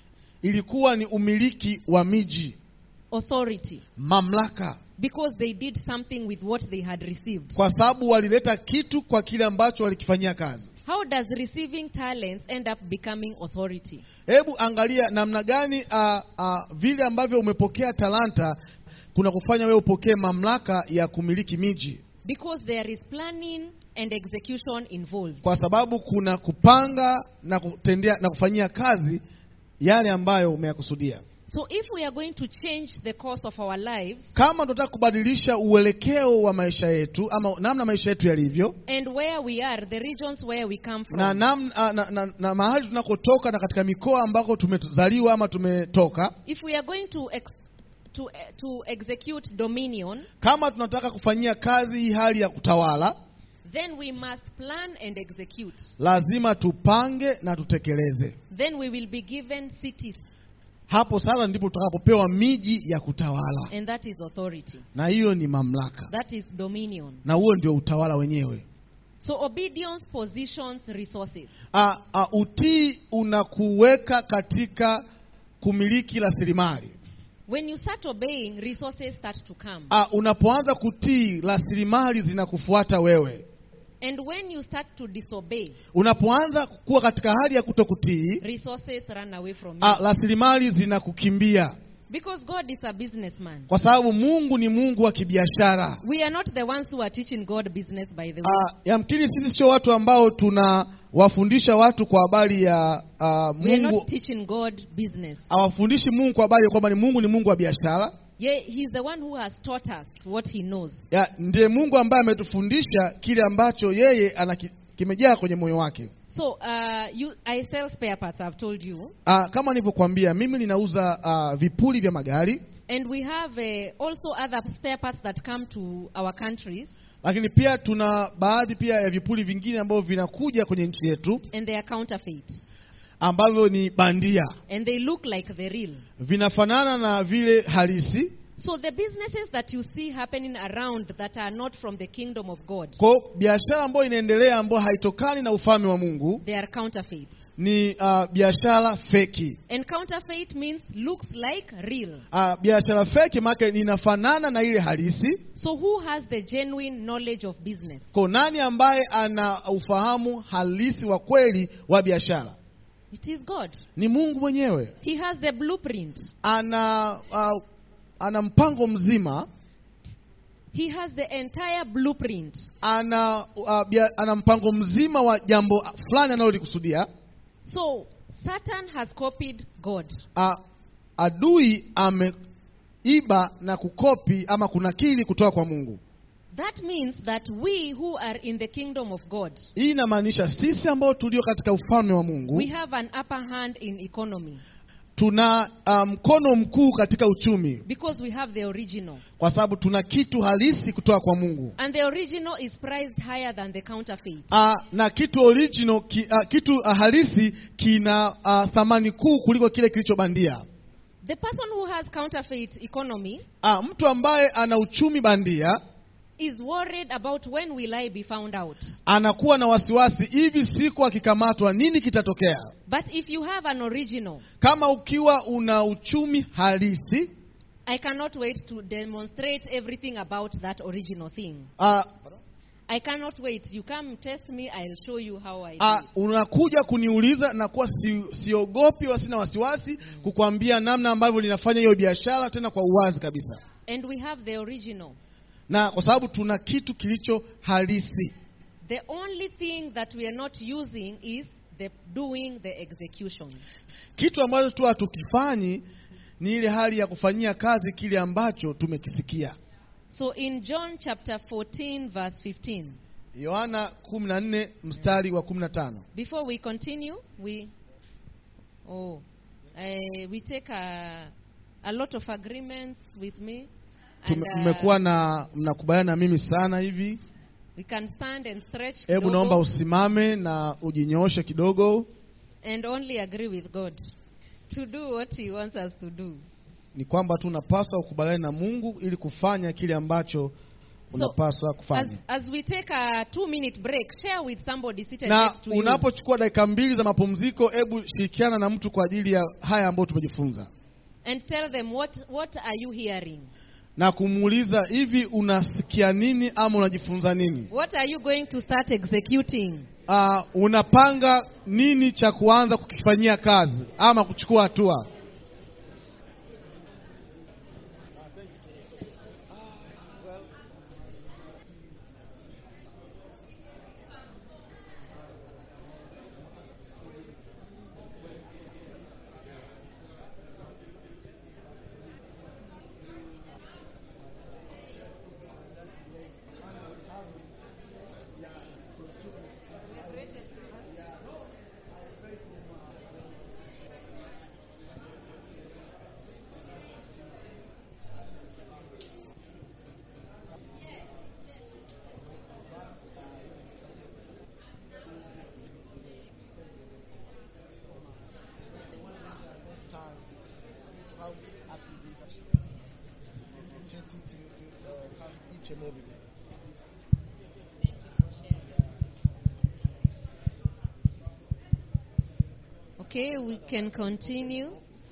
ilikuwa ni umiliki wa miji authority, mamlaka because they did something with what they had received. kwa sababu walileta kitu kwa kile ambacho walikifanyia kazi How does receiving talents end up becoming authority? hebu angalia namna gani uh, uh, vile ambavyo umepokea talanta kuna kufanya wewe upokee mamlaka ya kumiliki miji Because there is planning and execution involved. kwa sababu kuna kupanga na kutendea na kufanyia kazi yale ambayo umeyakusudia So if we are going to change the course of our lives kama tunataka kubadilisha uelekeo wa maisha yetu ama namna maisha yetu yalivyo and where we are, the regions where we come from, na, nam, na, na, na, na mahali tunakotoka na katika mikoa ambako tumezaliwa ama tumetoka if we are going to ex- to, uh, to execute dominion, kama tunataka kufanyia kazi hii hali ya kutawala then we must plan and execute. lazima tupange na tutekeleze Then we will be given cities, hapo sasa ndipo tutakapopewa miji ya kutawala and that is authority. na hiyo ni mamlaka That is dominion. na huo ndio utawala wenyewe So obedience positions resources. a, a, utii unakuweka katika kumiliki rasilimali When you start obeying, resources start to come. a, unapoanza kutii rasilimali zinakufuata wewe And when you start to disobey, unapoanza kuwa katika hali ya kutokutii resources run away from a, you. rasilimali zinakukimbia Because God is a businessman. kwa sababu mungu ni mungu wa kibiashara We are not the ones who are teaching God business, by the way. Ah, yamkini sisi sio watu ambao tunawafundisha watu kwa habari ya ah, We are mungu not teaching God business. hawafundishi mungu kwa habari ya kwamba ni mungu ni mungu wa biashara Yeah, He's the one who has taught us what He knows. Ya, ndiye mungu ambaye ametufundisha kile ambacho yeye ana ki- kimejaa kwenye moyo wake So, uh, you, I sell spare parts, I've told you. Ah, kama nilivyokuambia mimi ninauza ah, vipuli vya magari And we have uh, also other spare parts that come to our countries, lakini pia tuna baadhi pia ya vipuli vingine ambavyo vinakuja kwenye nchi yetu and they are counterfeit. ambavyo ni bandia, And they look like the real. vinafanana na vile halisi. So the businesses that you see happening around that are not from the kingdom of God, Kwa hiyo biashara ambayo inaendelea ambayo haitokani na ufalme wa Mungu they are counterfeit. ni uh, biashara feki. And counterfeit means looks like real. Uh, biashara feki maana inafanana na ile halisi. So who has the genuine knowledge of business? Kwa nani ambaye ana ufahamu halisi wa kweli wa biashara? It is God. Ni Mungu mwenyewe. He has the blueprint. Ana uh, ana mpango mzima, He has the entire blueprint. ana uh, bia, ana mpango mzima wa jambo fulani analolikusudia. So Satan has copied God. Uh, adui ameiba na kukopi ama kunakili kutoka kwa Mungu. That means that we who are in the kingdom of God, Hii inamaanisha sisi ambao tulio katika ufalme wa Mungu we have an upper hand in economy tuna uh, mkono mkuu katika uchumi, because we have the original. kwa sababu tuna kitu halisi kutoka kwa Mungu. And the original is priced higher than the counterfeit. Uh, na kitu original ki, uh, kitu uh, halisi kina uh, thamani kuu kuliko kile kilichobandia. The person who has counterfeit economy Uh, mtu ambaye ana uchumi bandia is worried about when will I be found out. anakuwa na wasiwasi, hivi siku akikamatwa nini kitatokea? But if you have an original, Kama ukiwa una uchumi halisi I cannot wait to demonstrate everything about that original thing. uh, I cannot wait. You come test me, I'll show you how I uh, do it. unakuja kuniuliza na kuwa si, siogopi wala sina wasiwasi kukwambia namna ambavyo linafanya hiyo biashara tena kwa uwazi kabisa, And we have the original. na kwa sababu tuna kitu kilicho halisi. The only thing that we are not using is the doing the execution. Kitu ambacho tu hatukifanyi ni ile hali ya kufanyia kazi kile ambacho tumekisikia. So in John chapter 14, verse 15, Yohana 14 mstari wa 15. before we continue, we oh, uh, we take a, a lot of agreements with me, and Tume- uh, Mmekuwa na mnakubaliana na mimi sana hivi. we can stand and stretch Hebu naomba kidogo usimame na ujinyooshe kidogo. and only agree with God to do what He wants us to do. Ni kwamba tu unapaswa ukubaliane na Mungu ili kufanya kile ambacho unapaswa As, kufanya. as we take a two minute break, share with somebody seated Na next to you. unapochukua dakika mbili za mapumziko, hebu shirikiana na mtu kwa ajili ya haya ambayo tumejifunza, and tell them what, what are you hearing? na kumuuliza hivi, unasikia nini ama unajifunza nini? What are you going to start executing? uh, unapanga nini cha kuanza kukifanyia kazi ama kuchukua hatua. Okay, we can continue.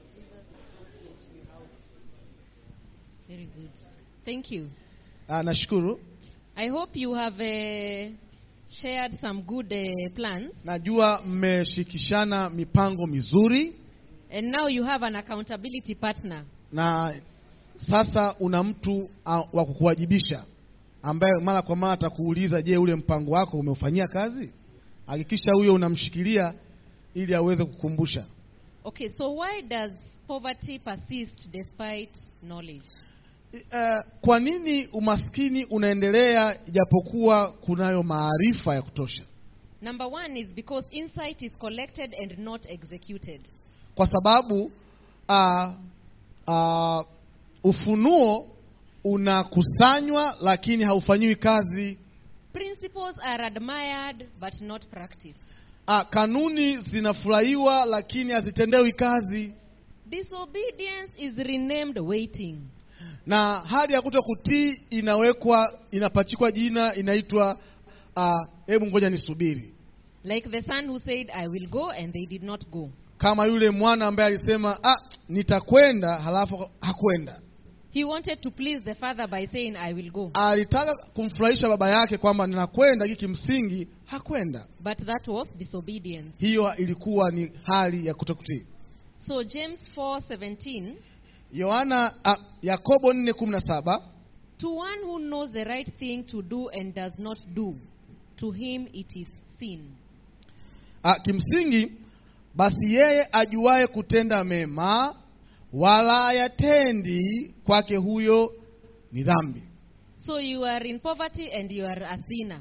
Very good. Thank you. Uh, nashukuru. I hope you have uh, shared some good uh, plans, Najua mmeshikishana mipango mizuri and now you have an accountability partner. na sasa una mtu uh, wa kukuwajibisha ambaye mara kwa mara atakuuliza, je, ule mpango wako umeufanyia kazi? Hakikisha huyo unamshikilia ili aweze kukumbusha. Okay, so why does poverty persist despite knowledge? Uh, kwa nini umaskini unaendelea ijapokuwa kunayo maarifa ya kutosha? Number one is because insight is collected and not executed. Kwa sababu uh, uh, ufunuo unakusanywa lakini haufanyiwi kazi. Principles are admired but not practiced. Ah, kanuni zinafurahiwa lakini hazitendewi kazi, Disobedience is renamed waiting. na hali ya kuto kutii inawekwa inapachikwa jina inaitwa ah, hebu ngoja nisubiri, Like the son who said, I will go, and they did not go. kama yule mwana ambaye alisema ah, nitakwenda halafu hakwenda. He wanted to please the father by saying, I will go. Alitaka kumfurahisha baba yake kwamba ninakwenda, hiki kimsingi hakwenda. But that was disobedience. Hiyo ilikuwa ni hali ya kutokutii. So James 4:17, Yohana ah, Yakobo 4:17 to one who knows the right thing to do and does not do, to him it is sin. Ah, kimsingi basi yeye ajuaye kutenda mema wala yatendi kwake huyo ni dhambi. So you are in poverty and you are a sinner.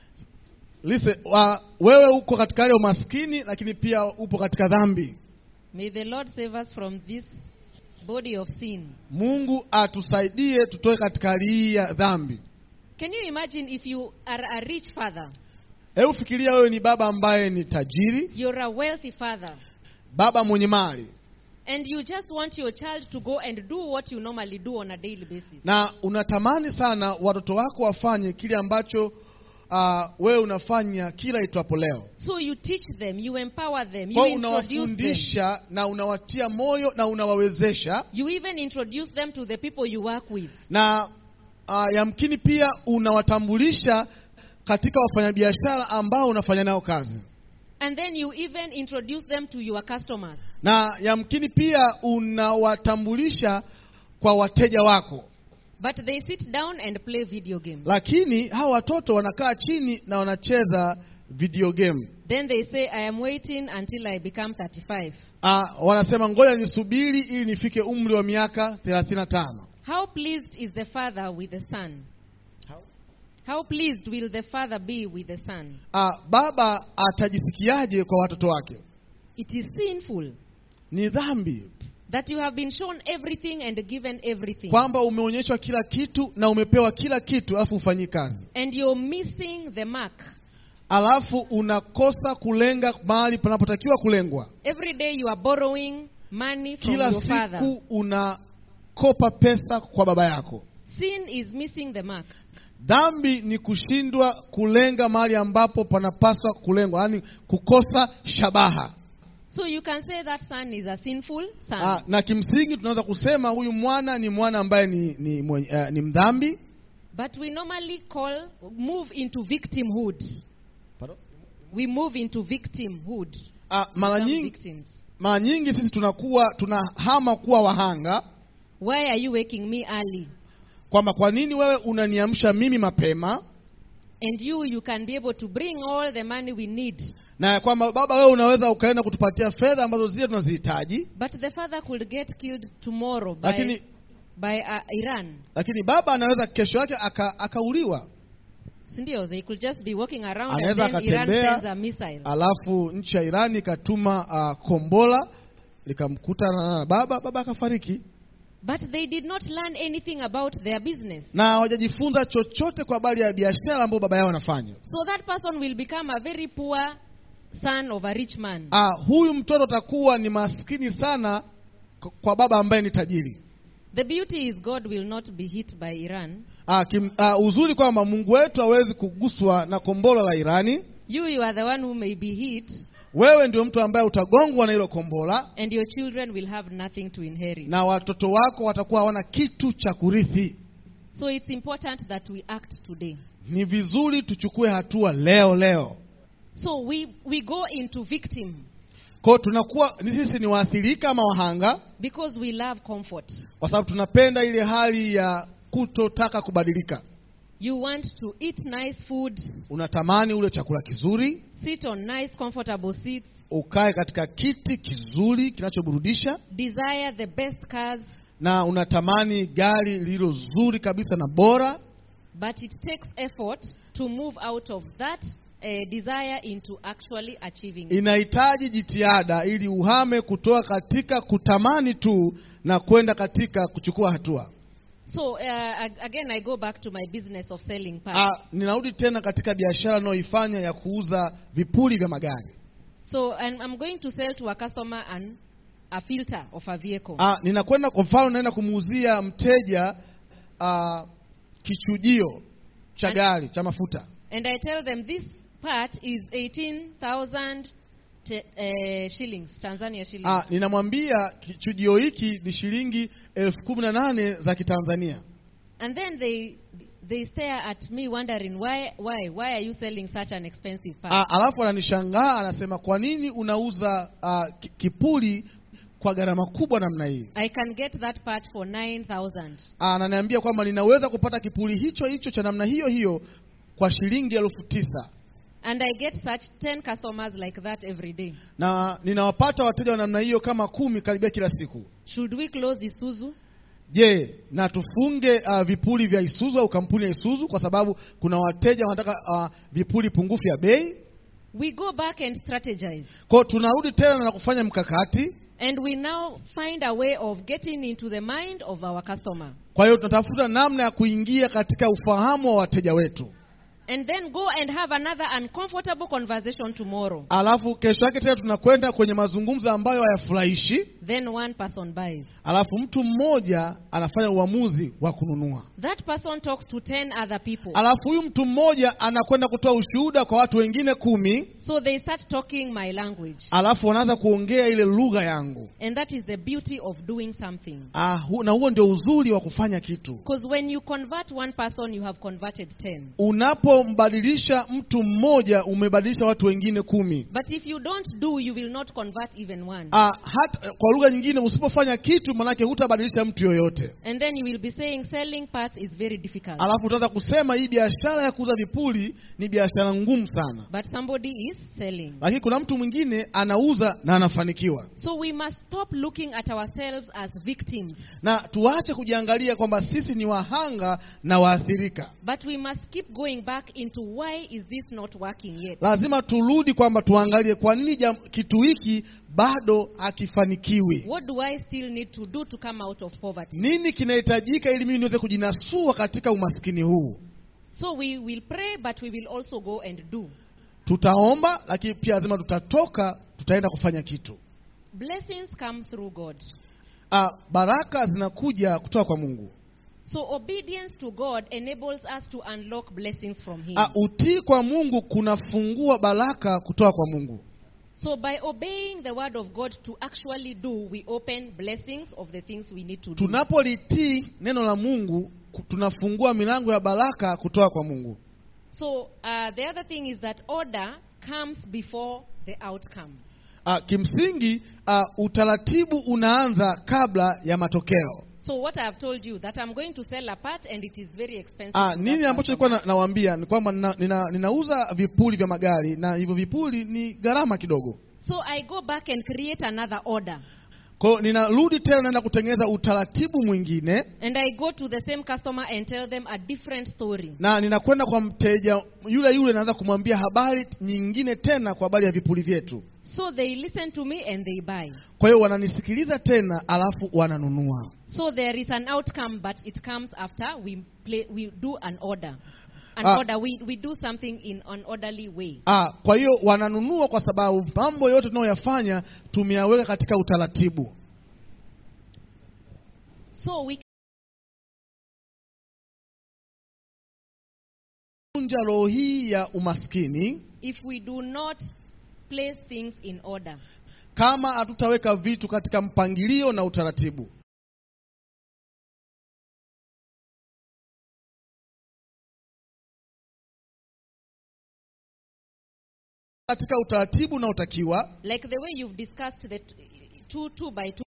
Listen, wa, wewe uko katika hali ya umaskini lakini pia upo katika dhambi. May the Lord save us from this body of sin. Mungu atusaidie tutoe katika hali hii ya dhambi. Can you imagine if you are a rich father, Hebu fikiria wewe ni baba ambaye ni tajiri, you're a wealthy father, baba mwenye mali and you just want your child to go and do what you normally do on a daily basis. na unatamani sana watoto wako wafanye kile ambacho uh, wewe unafanya kila itwapo leo. So you teach them, you empower them, you Kwa hiyo introduce them. unawafundisha na unawatia moyo na unawawezesha You even introduce them to the people you work with. na uh, yamkini pia unawatambulisha katika wafanyabiashara ambao unafanya nao kazi, And then you even introduce them to your customers. na yamkini pia unawatambulisha kwa wateja wako. But they sit down and play video games. Lakini hawa watoto wanakaa chini na wanacheza video game. Then they say, I am waiting until I become 35. Uh, wanasema ngoja nisubiri ili nifike umri wa miaka 35. How pleased is the father with the son? How pleased will the father be with the son? Uh, baba atajisikiaje kwa watoto wake? It is sinful Ni dhambi that you have been shown everything and given everything. kwamba umeonyeshwa kila kitu na umepewa kila kitu alafu ufanyi kazi, And you're missing the mark. alafu unakosa kulenga mahali panapotakiwa kulengwa. Every day you are borrowing money from Kila your father. siku unakopa pesa kwa baba yako. Sin is missing the mark. Dhambi ni kushindwa kulenga mahali ambapo panapaswa kulengwa, yaani kukosa shabaha. So you can say that son is a sinful son. Ah, na kimsingi tunaweza kusema huyu mwana ni mwana ambaye ni, ni, mwenye, uh, ni mdhambi But we normally call, move into victimhood. We move into victimhood. Ah, mara Become nyingi victims. mara nyingi sisi tunakuwa tunahama kuwa wahanga, Why are you waking me early? kwamba kwa nini wewe unaniamsha mimi mapema, And you, you can be able to bring all the money we need. na kwamba baba, wewe unaweza ukaenda kutupatia fedha ambazo zile tunazihitaji, But the father could get killed tomorrow by, lakini by uh, Iran. lakini baba anaweza kesho yake aka, akauliwa, Sindio, they could just be walking around and Anaweza then Iran akatembea, sends a missile. alafu nchi ya Irani ikatuma uh, kombola likamkuta na baba, baba akafariki, But they did not learn anything about their business. na hawajajifunza chochote kwa habari ya biashara ambayo baba yao anafanya. So that person will become a very poor son of a rich man. Ah, huyu mtoto atakuwa ni maskini sana k- kwa baba ambaye ni tajiri. The beauty is God will not be hit by Iran. Ah, kim, ah, uzuri kwamba Mungu wetu hawezi kuguswa na kombolo la Irani. You, you are the one who may be hit, Wewe ndio mtu ambaye utagongwa na hilo kombola, and your children will have nothing to inherit. na watoto wako watakuwa hawana kitu cha kurithi. So it's important that we act today. Ni vizuri tuchukue hatua leo leo. So we, we go into victim Kwa hiyo tunakuwa ni sisi ni waathirika ama wahanga, because we love comfort. kwa sababu tunapenda ile hali ya kutotaka kubadilika. You want to eat nice food, Unatamani ule chakula kizuri, sit on nice, comfortable seats, ukae katika kiti kizuri kinachoburudisha, desire the best cars, na unatamani gari lililo zuri kabisa na bora, but it takes effort to move out of that uh, desire into actually achieving it. inahitaji jitihada ili uhame kutoka katika kutamani tu na kwenda katika kuchukua hatua. So uh, ag- again, I go back to my business of selling parts. Ah, ninarudi tena katika biashara ninayoifanya ya kuuza vipuli vya magari. so and I'm going to sell to a customer an, a filter of a vehicle. Ah, ninakwenda kwa mfano naenda kumuuzia mteja ah, kichujio cha And- gari cha mafuta. and I tell them this part is 18,000 te- uh, shillings, Tanzania shillings. Ah, ninamwambia kichujio hiki ni shilingi elfu kumi na nane za Kitanzania. And then they they stare at me wondering why why why are you selling such an expensive part? Ah, alafu ananishangaa anasema, kwa nini unauza ah, ki- kipuli kwa gharama kubwa namna hii? I can get that part for 9,000. Ah, ananiambia kwamba ninaweza kupata kipuli hicho hicho cha namna hiyo hiyo kwa shilingi elfu tisa And I get such 10 customers like that every day. na ninawapata wateja wa namna hiyo kama kumi karibia kila siku. Should we close Isuzu? Je, na tufunge uh, vipuli vya Isuzu au kampuni ya Isuzu kwa sababu kuna wateja wanataka uh, vipuli pungufu ya bei? We go back and strategize. Kwa hiyo tunarudi tena na kufanya mkakati. And we now find a way of getting into the mind of our customer. Kwa hiyo tunatafuta namna ya kuingia katika ufahamu wa wateja wetu, And then go and have another uncomfortable conversation tomorrow. alafu kesho yake tena tunakwenda kwenye mazungumzo ambayo hayafurahishi, Then one person buys. alafu mtu mmoja anafanya uamuzi wa kununua, That person talks to 10 other people. alafu huyu mtu mmoja anakwenda kutoa ushuhuda kwa watu wengine kumi, So they start talking my language. alafu wanaanza kuongea ile lugha yangu. And that is the beauty of doing something. Ah, hu, na huo ndio uzuri wa kufanya kitu. Because when you convert one person, you have converted 10. Unapombadilisha mtu mmoja, umebadilisha watu wengine kumi. But if you don't do, you will not convert even one. Ah, hata kwa lugha nyingine, usipofanya kitu, manake hutabadilisha mtu yoyote. And then you will be saying selling parts is very difficult. Alafu utaanza kusema hii biashara ya kuuza vipuli ni biashara ngumu sana, But somebody is selling. lakini kuna mtu mwingine anauza na anafanikiwa. So we must stop looking at ourselves as victims. Na tuache kujiangalia kwamba sisi ni wahanga na waathirika. But we must keep going back into why is this not working yet? Lazima turudi kwamba tuangalie kwa nini jam- kitu hiki bado hakifanikiwi. What do I still need to do to come out of poverty? Nini kinahitajika ili mimi niweze kujinasua katika umaskini huu? So we will pray, but we will also go and do. Tutaomba, lakini pia lazima tutatoka, tutaenda kufanya kitu. Blessings come through God. Ah, baraka zinakuja kutoka kwa Mungu. So obedience to God enables us to unlock blessings from Him. Ah, utii kwa Mungu kunafungua baraka kutoka kwa Mungu. So by obeying the word of God to actually do, we open blessings of the things we need to do. Tunapolitii neno la Mungu, ku- tunafungua milango ya baraka kutoka kwa Mungu. So uh, the other thing is that order comes before the outcome. Ah, kimsingi ah, utaratibu unaanza kabla ya matokeo. So what I have told you that I'm going to sell a part and it is very expensive. Ah, to nini that ambacho customer. nilikuwa na, nawaambia ni kwamba nina, nina, ninauza vipuli vya magari na hivyo vipuli ni gharama kidogo. So I go back and create another order. Kwa hiyo ninarudi tena naenda kutengeneza utaratibu mwingine And I go to the same customer and tell them a different story. na ninakwenda kwa mteja yule yule, naanza kumwambia habari nyingine tena kwa habari ya vipuli vyetu. So they listen to me and they buy. Kwa hiyo wananisikiliza tena, alafu wananunua. So there is an outcome, but it comes after we play, we do an order. An Ah. order. We, we do something in an orderly way. Ah, kwa hiyo wananunua kwa sababu mambo yote tunayoyafanya tumeyaweka katika utaratibu. So we Vunja roho hii ya umaskini if we do not place things in order. kama hatutaweka vitu katika mpangilio na utaratibu. Katika utaratibu unaotakiwa Like the way you've discussed the t- two, two by two.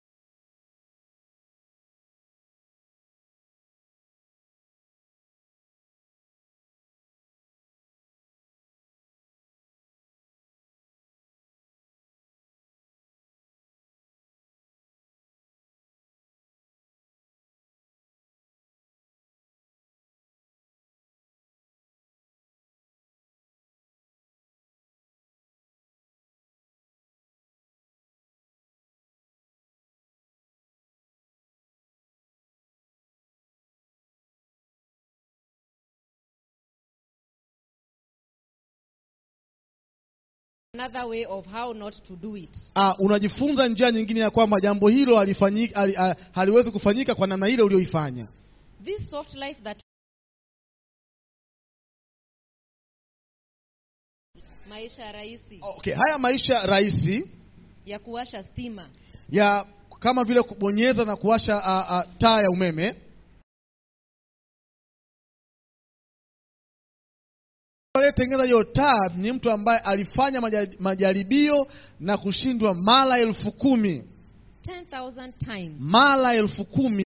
another way of how not to do it. Ah, unajifunza njia nyingine ya kwamba jambo hilo halifanyiki, hali, ah, haliwezi kufanyika kwa namna ile uliyoifanya. This soft life that maisha rahisi Okay, haya maisha rahisi ya kuwasha stima ya kama vile kubonyeza na kuwasha ah, ah, taa ya umeme. Aliyetengeneza hiyo taa ni mtu ambaye alifanya maja- majaribio na kushindwa mara elfu kumi 10,000 times. mara elfu kumi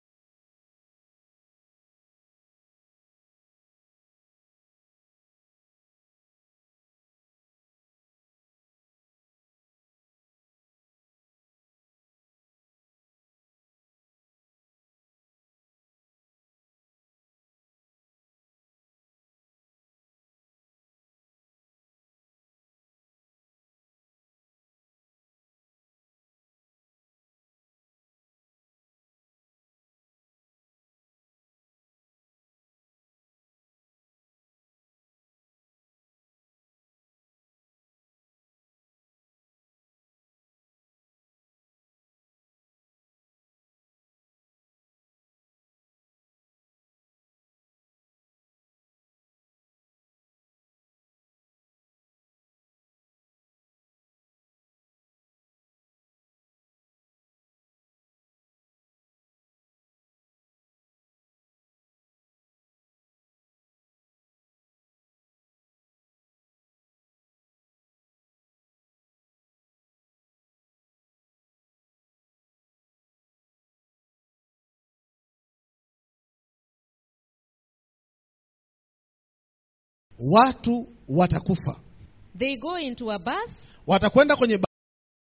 watu watakufa, They go into a bus watakwenda kwenye ba-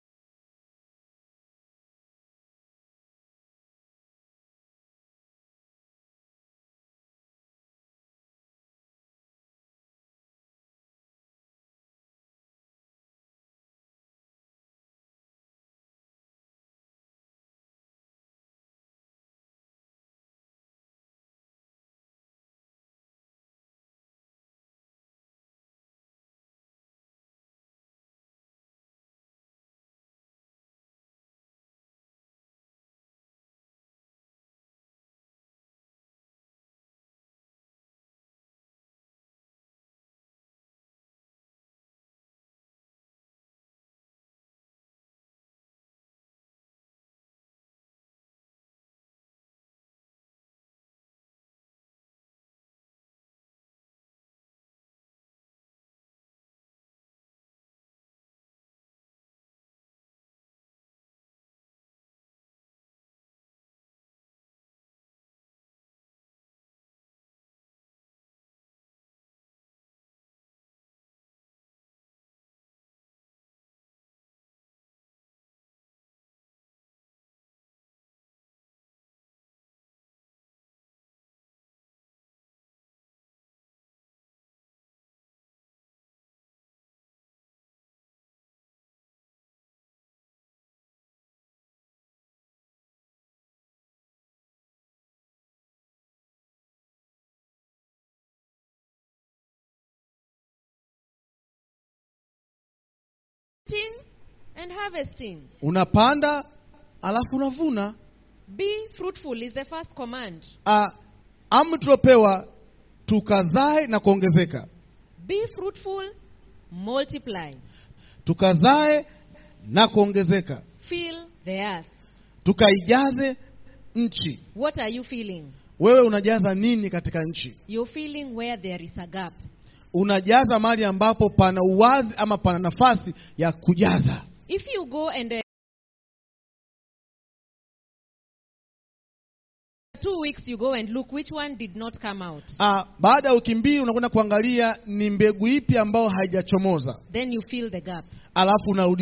planting and harvesting. unapanda alafu unavuna. Be fruitful is the first command. Ah, amri tuliopewa tukazae na kuongezeka, Be fruitful, multiply, tukazae na kuongezeka, fill the earth. tukaijaze nchi. What are you feeling? Wewe unajaza nini katika nchi? You're feeling where there is a gap. Unajaza mahali ambapo pana uwazi ama pana nafasi ya kujaza. If you go and uh, two weeks you go and look which one did not come out, Ah, baada ya wiki mbili unakwenda kuangalia ni mbegu ipi ambayo haijachomoza, then you fill the gap. alafu unarudi.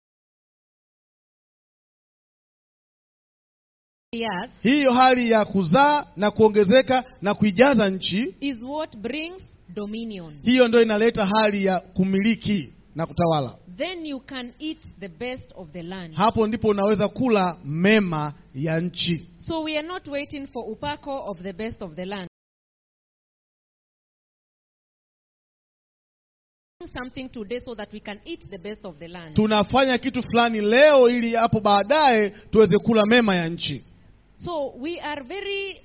The earth Hiyo hali ya kuzaa na kuongezeka na kuijaza nchi, is what brings dominion. hiyo ndio inaleta hali ya kumiliki na kutawala. Then you can eat the best of the land. Hapo ndipo unaweza kula mema ya nchi. So we are not waiting for upako of the best of the land. something today so that we can eat the best of the land. tunafanya kitu fulani leo ili hapo baadaye tuweze kula mema ya nchi So we are very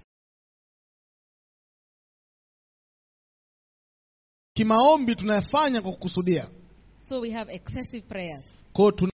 kimaombi tunayafanya kwa kukusudia so we have excessive prayers. kwao tuna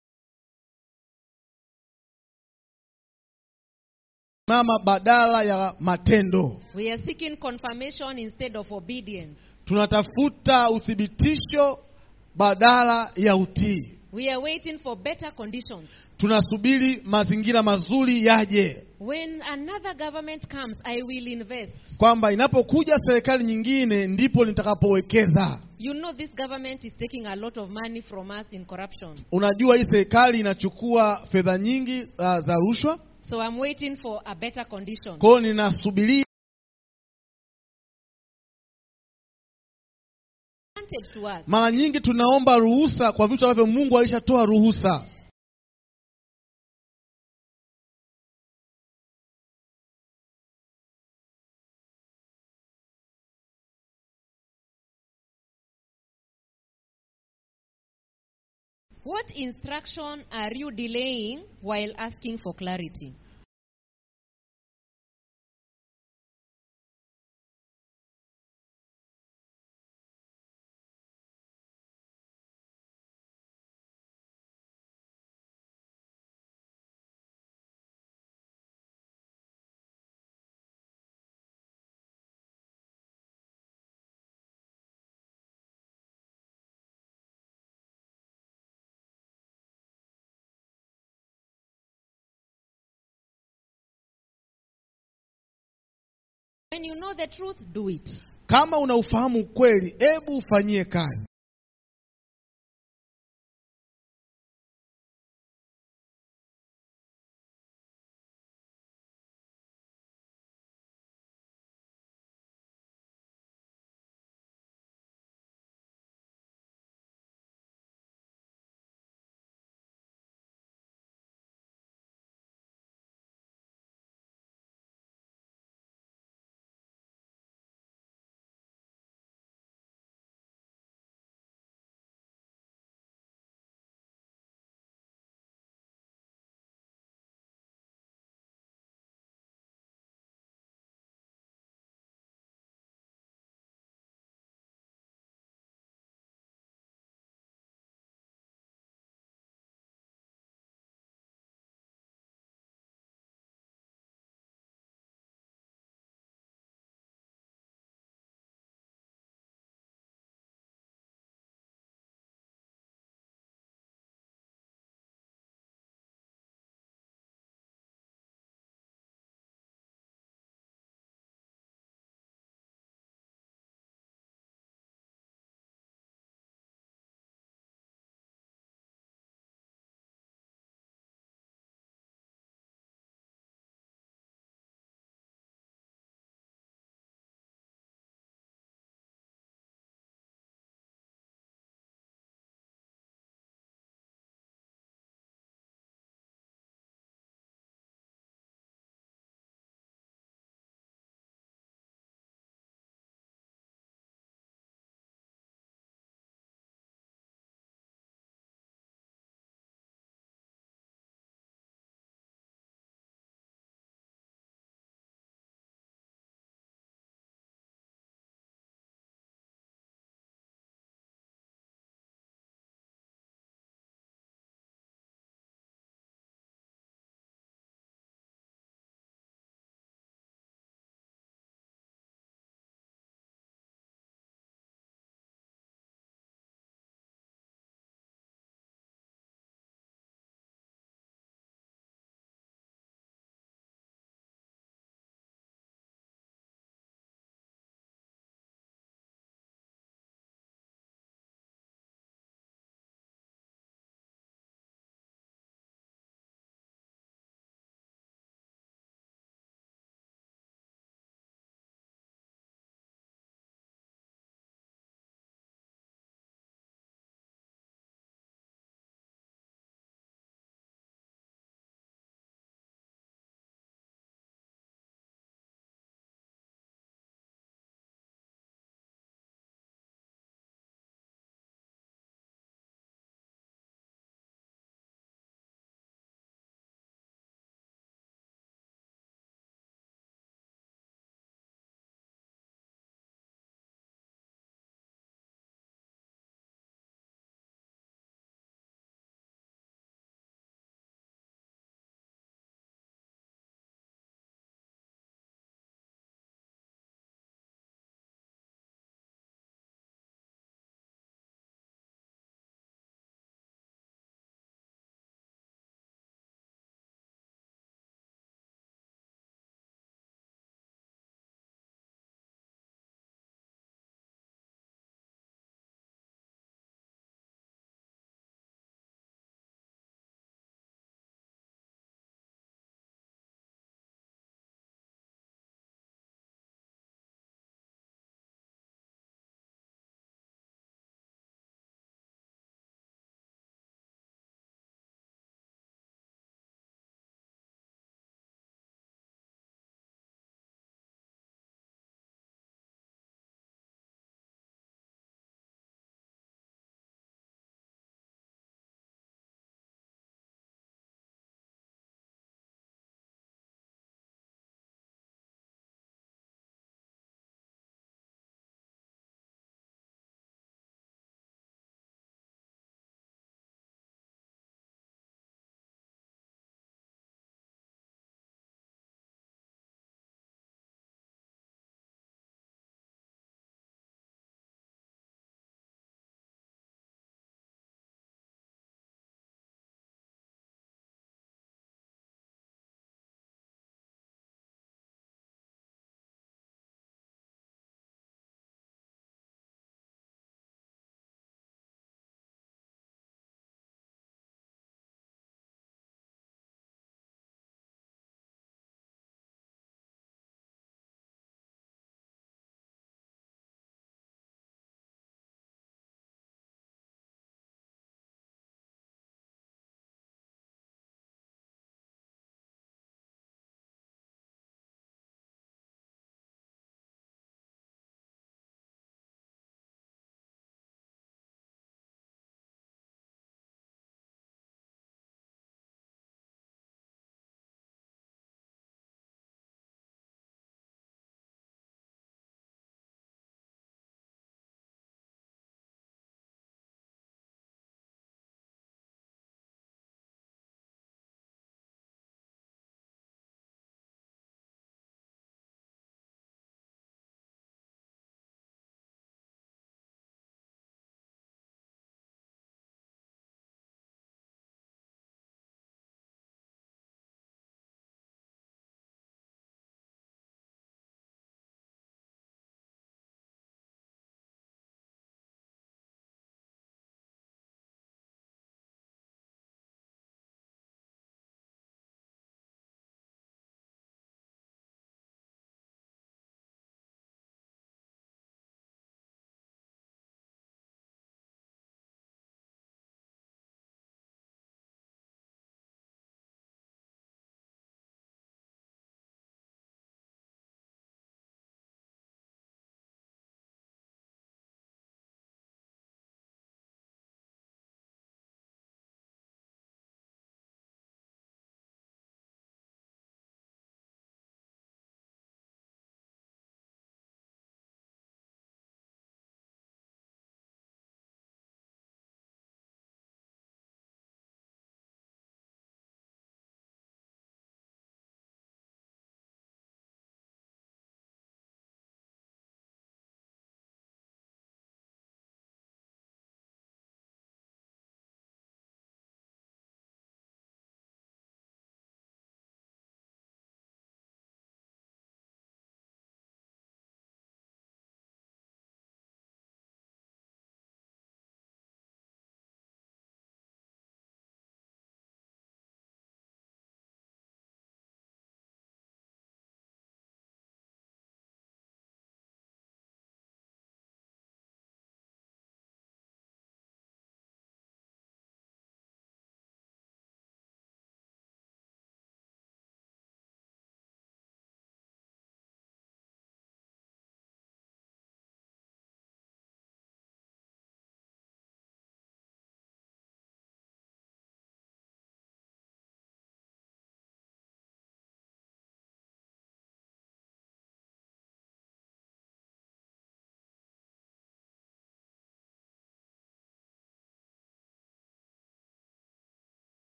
mama badala ya matendo We are seeking confirmation instead of obedience. tunatafuta uthibitisho badala ya utii We are waiting for better conditions. tunasubiri mazingira mazuri yaje When another government comes, I will invest. kwamba inapokuja serikali nyingine ndipo nitakapowekeza You know, this government is taking a lot of money from us in corruption. unajua hii serikali inachukua fedha nyingi uh, za rushwa So I'm waiting for a better condition. kwao ninasubiria Granted to us. mara nyingi tunaomba ruhusa kwa vitu ambavyo mungu alishatoa ruhusa What instruction are you delaying while asking for clarity? When you know the truth, do it. kama unaufahamu ukweli hebu ufanyie kazi